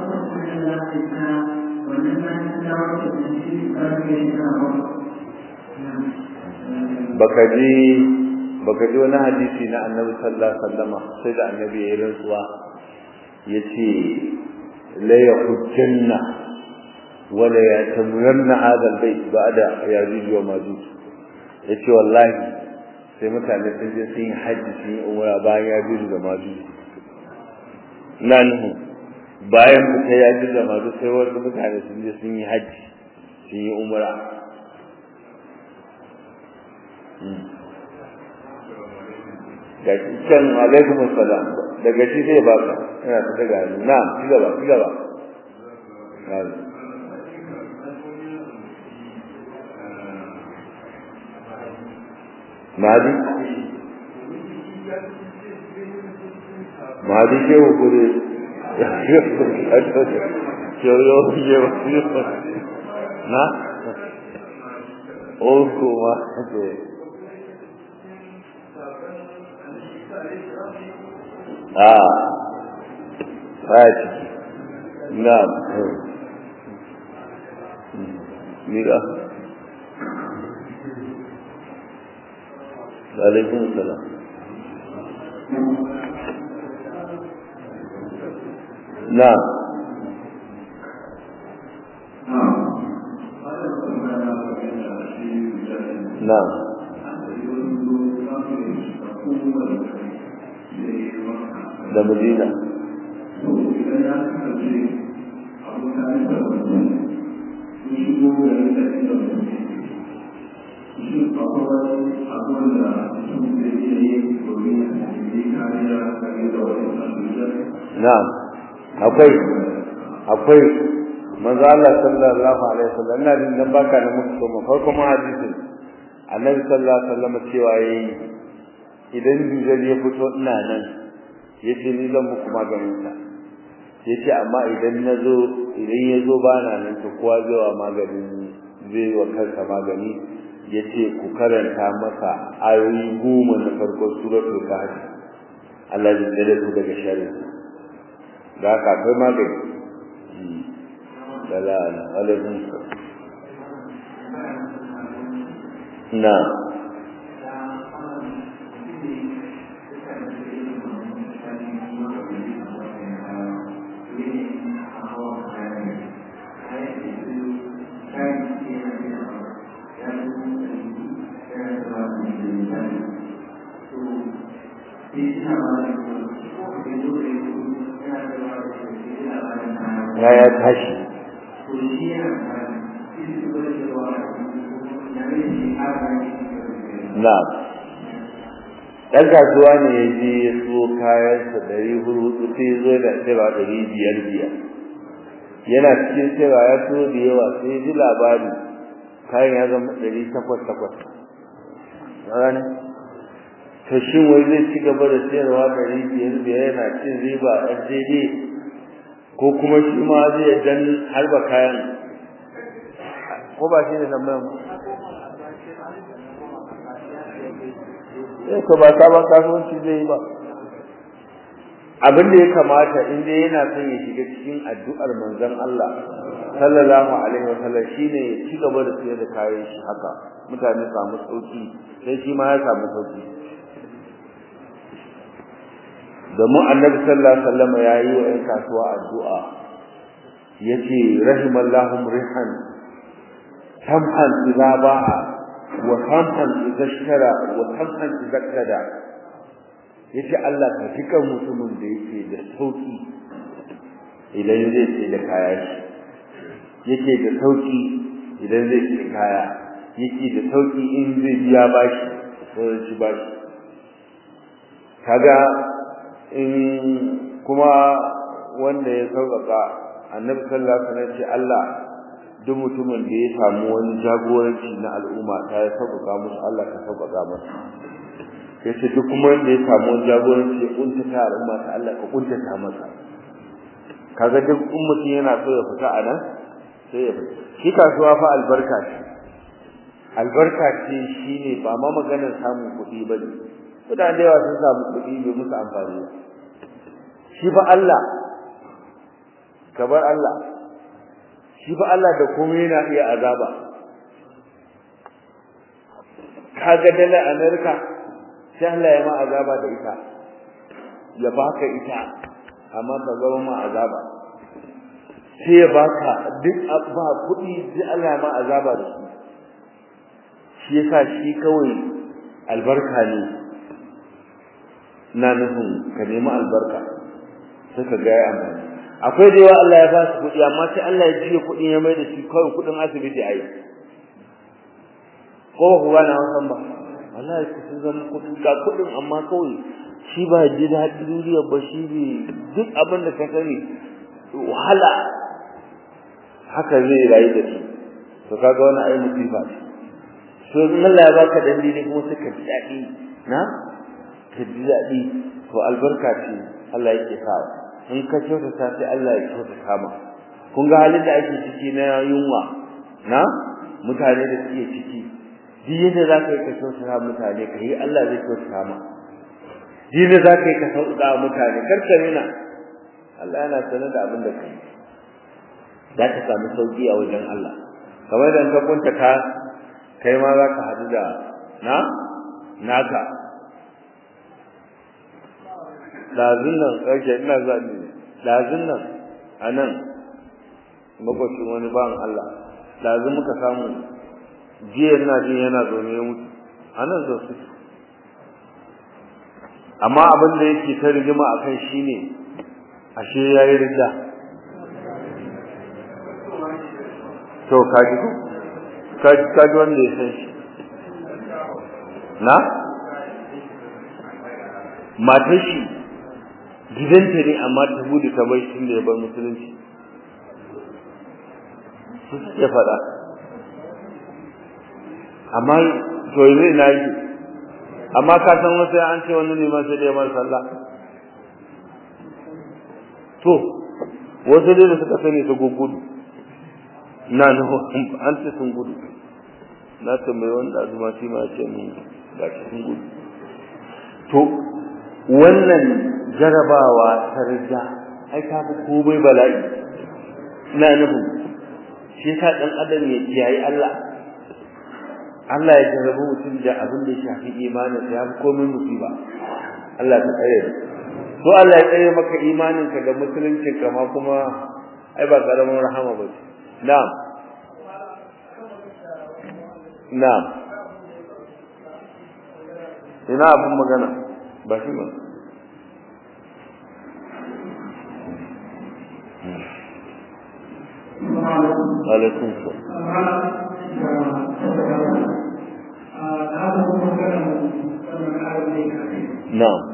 baka ji baka ji wani hadisi na annabi sallallahu alaihi wasallama sai da annabi ya yi rantsuwa yace la yahujjanna wala yatamuranna hadha albayt ba'da yajuj wa majuj yace wallahi sai mutane sun je sun yi hajji sun yi umra bayan yajuj da majuj nan bayan fita yajuj da majuj sai wasu mutane sun je sun yi hajji sun yi umra ga can alaikum assalam daga shi zai baka ina ta daga hannu na'am ci gaba ci gaba Mahadi Mahadi ke hukuri na? Oh kuma a baya ciki na'am mira alaikun salam na'am na'am da madina na'am akwai akwai manzo Allah sallallahu alaihi wasallam ina jin dan baka da muku so farko ma hadisin annabi sallallahu alaihi wasallam cewa yayi idan dujal ya fito ina nan yace ni zan muku maganin sa yace amma idan nazo idan yazo bana nan to kowa zai wa maganin zai wa kansa magani yace ku karanta masa ayoyi goma na farko suratul kahf Allah zai dare ku daga sharri da haka akwai magani dalal alaikum na ya ya tashi na ɗan kasuwa ne ya je ya so kayansa ɗari hudu sai ya zo da tsira ɗari biyar biyar yana cikin tsira ya so da yawa sai ya ji labari kayan ya zama ɗari takwas takwas rana to shin wai zai ci gaba da sayarwa ɗari biyar biyar yana cin riba ɗan daidai ko kuma shi ma zai dan harba kayan ko ba shi ne tambayar mu eh ko ba sabon kasuwanci zai yi ba abin da ya kamata in dai yana son ya shiga cikin addu'ar manzon Allah sallallahu alaihi wa sallam shine ya ci gaba da sayar da kayan shi haka mutane samu sauki sai shi ma ya samu sauki domin annabi sallallahu alaihi wasallam ya yi wa 'yan kasuwa addu'a yace rahimallahu rihan samhan idza ba'a wa samhan idza ishtara wa samhan idza kada yace Allah ka fika mutumin da yake da sauki idan zai ce da kaya shi yake da sauki idan zai ce kaya yake da sauki in zai biya bashi ko shi bashi kaga in kuma wanda ya sauƙaƙa annabi sallallahu alaihi wasallam ce Allah duk mutumin da ya samu wani jagoranci na al'umma ta ya sauƙaƙa musu Allah ka sauƙaƙa masa yace duk kuma wanda ya samu wani jagoranci ya kuntata al'umma ta Allah ka kuntata masa kaga duk ummatin yana so ya fita a nan sai ya fita shi kasuwa fa albarka ce albarka ce shine ba ma maganar samun kuɗi bane mutane da yawa sun samu kuɗi bai musu amfani ba shi fa Allah kabar Allah shi fa Allah da komai yana iya azaba kaga dala America sai Allah ya ma azaba da ita ya baka ita amma ka zama ma azaba sai ya baka duk ba kuɗi sai Allah ya ma azaba da su shi yasa shi kawai albarka ne na nufin ka nemi albarka sai ka ga ya amfani akwai da yawa Allah ya ba su kuɗi amma sai Allah ya jiye kuɗin ya mai da shi kawai kuɗin asibiti a yi ko ba ku gane wasan ba wallahi ku sun zama kuɗi ga kuɗin amma kawai shi ba ji daɗi duniya ba shi ne duk abin da ka sani wahala haka zai rayu da shi to kaga wani ai musifa ce to in Allah ya baka dan dini kuma sai ka ji daɗi na ka ji daɗi to albarka ce Allah yake sawa in ka kyautata sai Allah ya kyautata ma kun ga halin da ake ciki na yunwa na mutane da suke ciki duk yadda za ka yi ka kyautata mutane ka yi Allah zai kyautata ma duk yadda za ka yi ka sauƙa mutane kar ka rena Allah yana sanar da abin da ka yi za ka samu sauƙi a wajen Allah kamar da ka kunta ka kai ma za ka haɗu da na naka ɗazun nan ƙarshe ina zaɓi ɗazun nan a nan makwacin wani bawan Allah ɗazun muka samu jiya ina jin yana zaune ya mutu a nan zo su amma abin da yake ta rigima a kan shi ne ashe ya yi rida to kaji ku kaji wanda ya san shi na matar shi gidanta ne amma ta gudu ta bai shi da ya bar musulunci su suke faɗa amma to zai na yi amma ka san wasu an ce wani neman sai da ya sallah to wasu dai da suka sani su gugudu na nuhu an ce sun gudu na tambayi wanda azuma shi ma ce mun ga sun gudu to wannan jarabawa ta rija ai ta fi komai bala'i ina nufin shi yasa dan adam ya kiyaye Allah Allah ya jarabu mutum da abin da ya shafi imanin ya fi komai musiba Allah ta tsare to Allah ya tsare maka imanin ka da musuluncin ka ma kuma ai ba karamin rahama ba na'am na'am ina abin magana ba shi ba alaikum na'am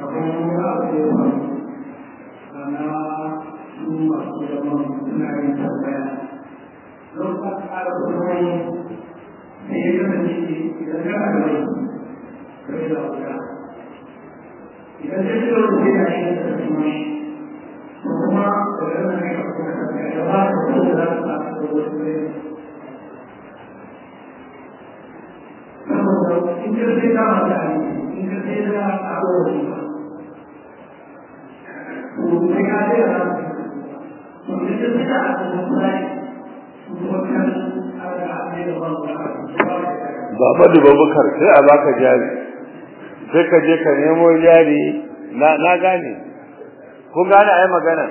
idan ta ce wani zai yashi da ta kuma shi kuma da yana ne ka kuma ka ga ba ka ko da za ka da wasu ne saboda in ka sai da mata ne in ka sai da a wani ba to sai ka sai da to in ka sai da a kuma sai kuma kan aga ne da ba Baba da Babakar sai a baka jari sai ka je ka nemo jari na na gane kun gane ai magana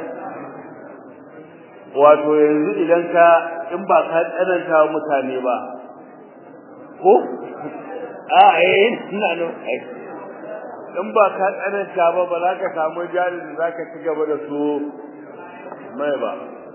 wato yanzu idan ka in ba ka tsananta wa mutane ba ko a eh ina no in ba ka tsananta ba ba za ka samu jari da za ka ci gaba da su mai ba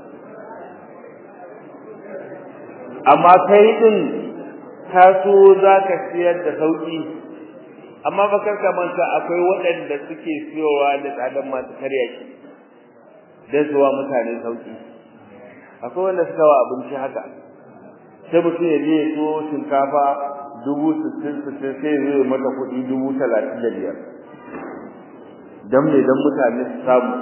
amma kai din ka so za ka siyar da sauki amma ba kar ka manta akwai waɗanda suke siyowa da tsadan masu karya shi dan zuwa mutane sauki akwai wanda suka wa abinci haka sai mutum ya je ya so shinkafa dubu sittin sittin sai ya zo mata kuɗi dubu talatin da biyar dan me dan mutane su samu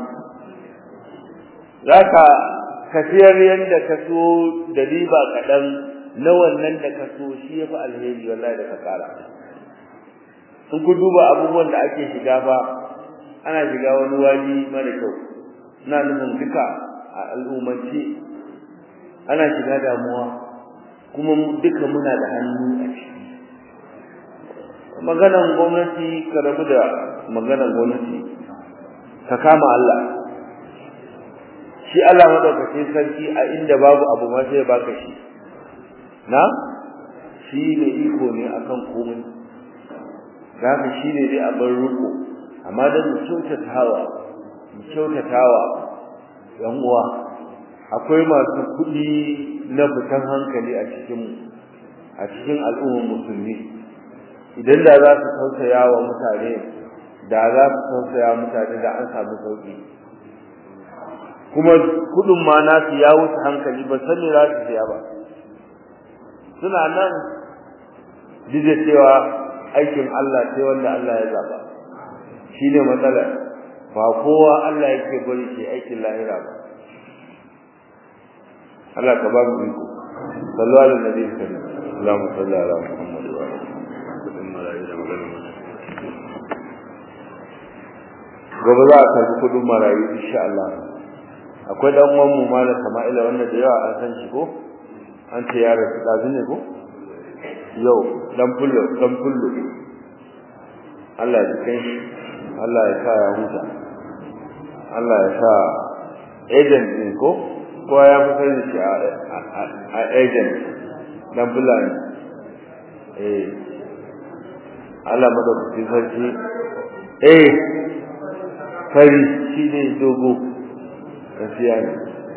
zaka ka siyar yanda ka so da riba kaɗan na wannan da ka so shi ya fi alheri wallahi da ka ƙara in ku duba abubuwan da ake shiga ba ana shiga wani wani mara kyau ina nufin duka a al'ummance ana shiga damuwa kuma duka muna da hannu a ciki maganan gwamnati ka rabu da maganan gwamnati ka kama Allah shi Allah madaukakin sarki a inda babu abu ma sai ya baka shi na shi ne iko ne akan komai haka shi ne dai abin riko amma dan mu kyautatawa mu kyautatawa yan uwa akwai masu kuɗi na fitan hankali a cikin a cikin al'ummar musulmi idan da za su tausaya wa mutane da za su tausaya mutane da an samu sauki kuma kudin ma nasu ya wuce hankali ba sani za su siya ba suna nan duk cewa aikin Allah sai wanda Allah ya zaba shine matsalar ba kowa Allah yake bari ke aikin lahira ba Allah ka ba mu iko sallu ala nabi sallallahu Allahumma salli ala Muhammad wa ala gobe za a karbi kudin marayu insha Allah akwai dan uwan mu malam Sama'ila wanda da yawa an san shi ko an ce ya rasu dazu ne ko yau dan fullo dan fullo Allah ya kai shi Allah ya sa ya huta Allah ya sa agent ne ko ko ya fi sani shi a agent dan fulani eh Allah madaukakin sarki eh fari shi ne dogo gaskiya ne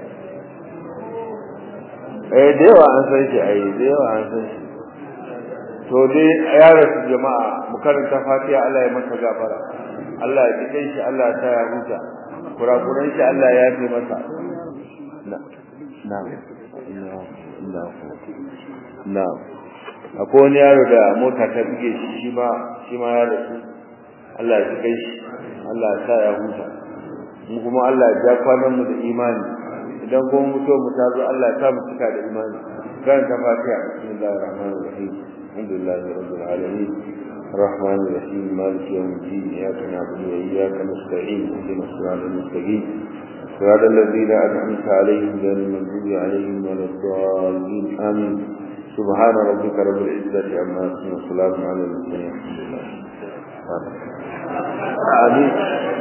eh da yawa an san shi ai da yawa an san shi to dai ya rasu jama'a mu karanta fatiha Allah ya masa gafara Allah ya kike shi Allah ta ya huta kurakuran shi Allah ya yi masa na na na na akwai wani yaro da mota ta buge shi shi ma shi ma ya rasu Allah ya kike shi Allah ya sa ya huta mu kuma Allah ya ja kwanan mu da imani idan kuma mutu mu ta zo Allah ya sa mu cika da imani kan ta fatiha bismillahir rahmanir rahim alhamdulillahi rabbil alamin الرحمن الرحيم مالك يوم الدين إياك نعبد وإياك نستعين اهدنا الصراط المستقيم صراط الذين أنعمت عليهم غير المغضوب عليهم ولا الضالين آمين سبحان ربك رب العزة عما يصفون وسلام على المرسلين الحمد لله آمين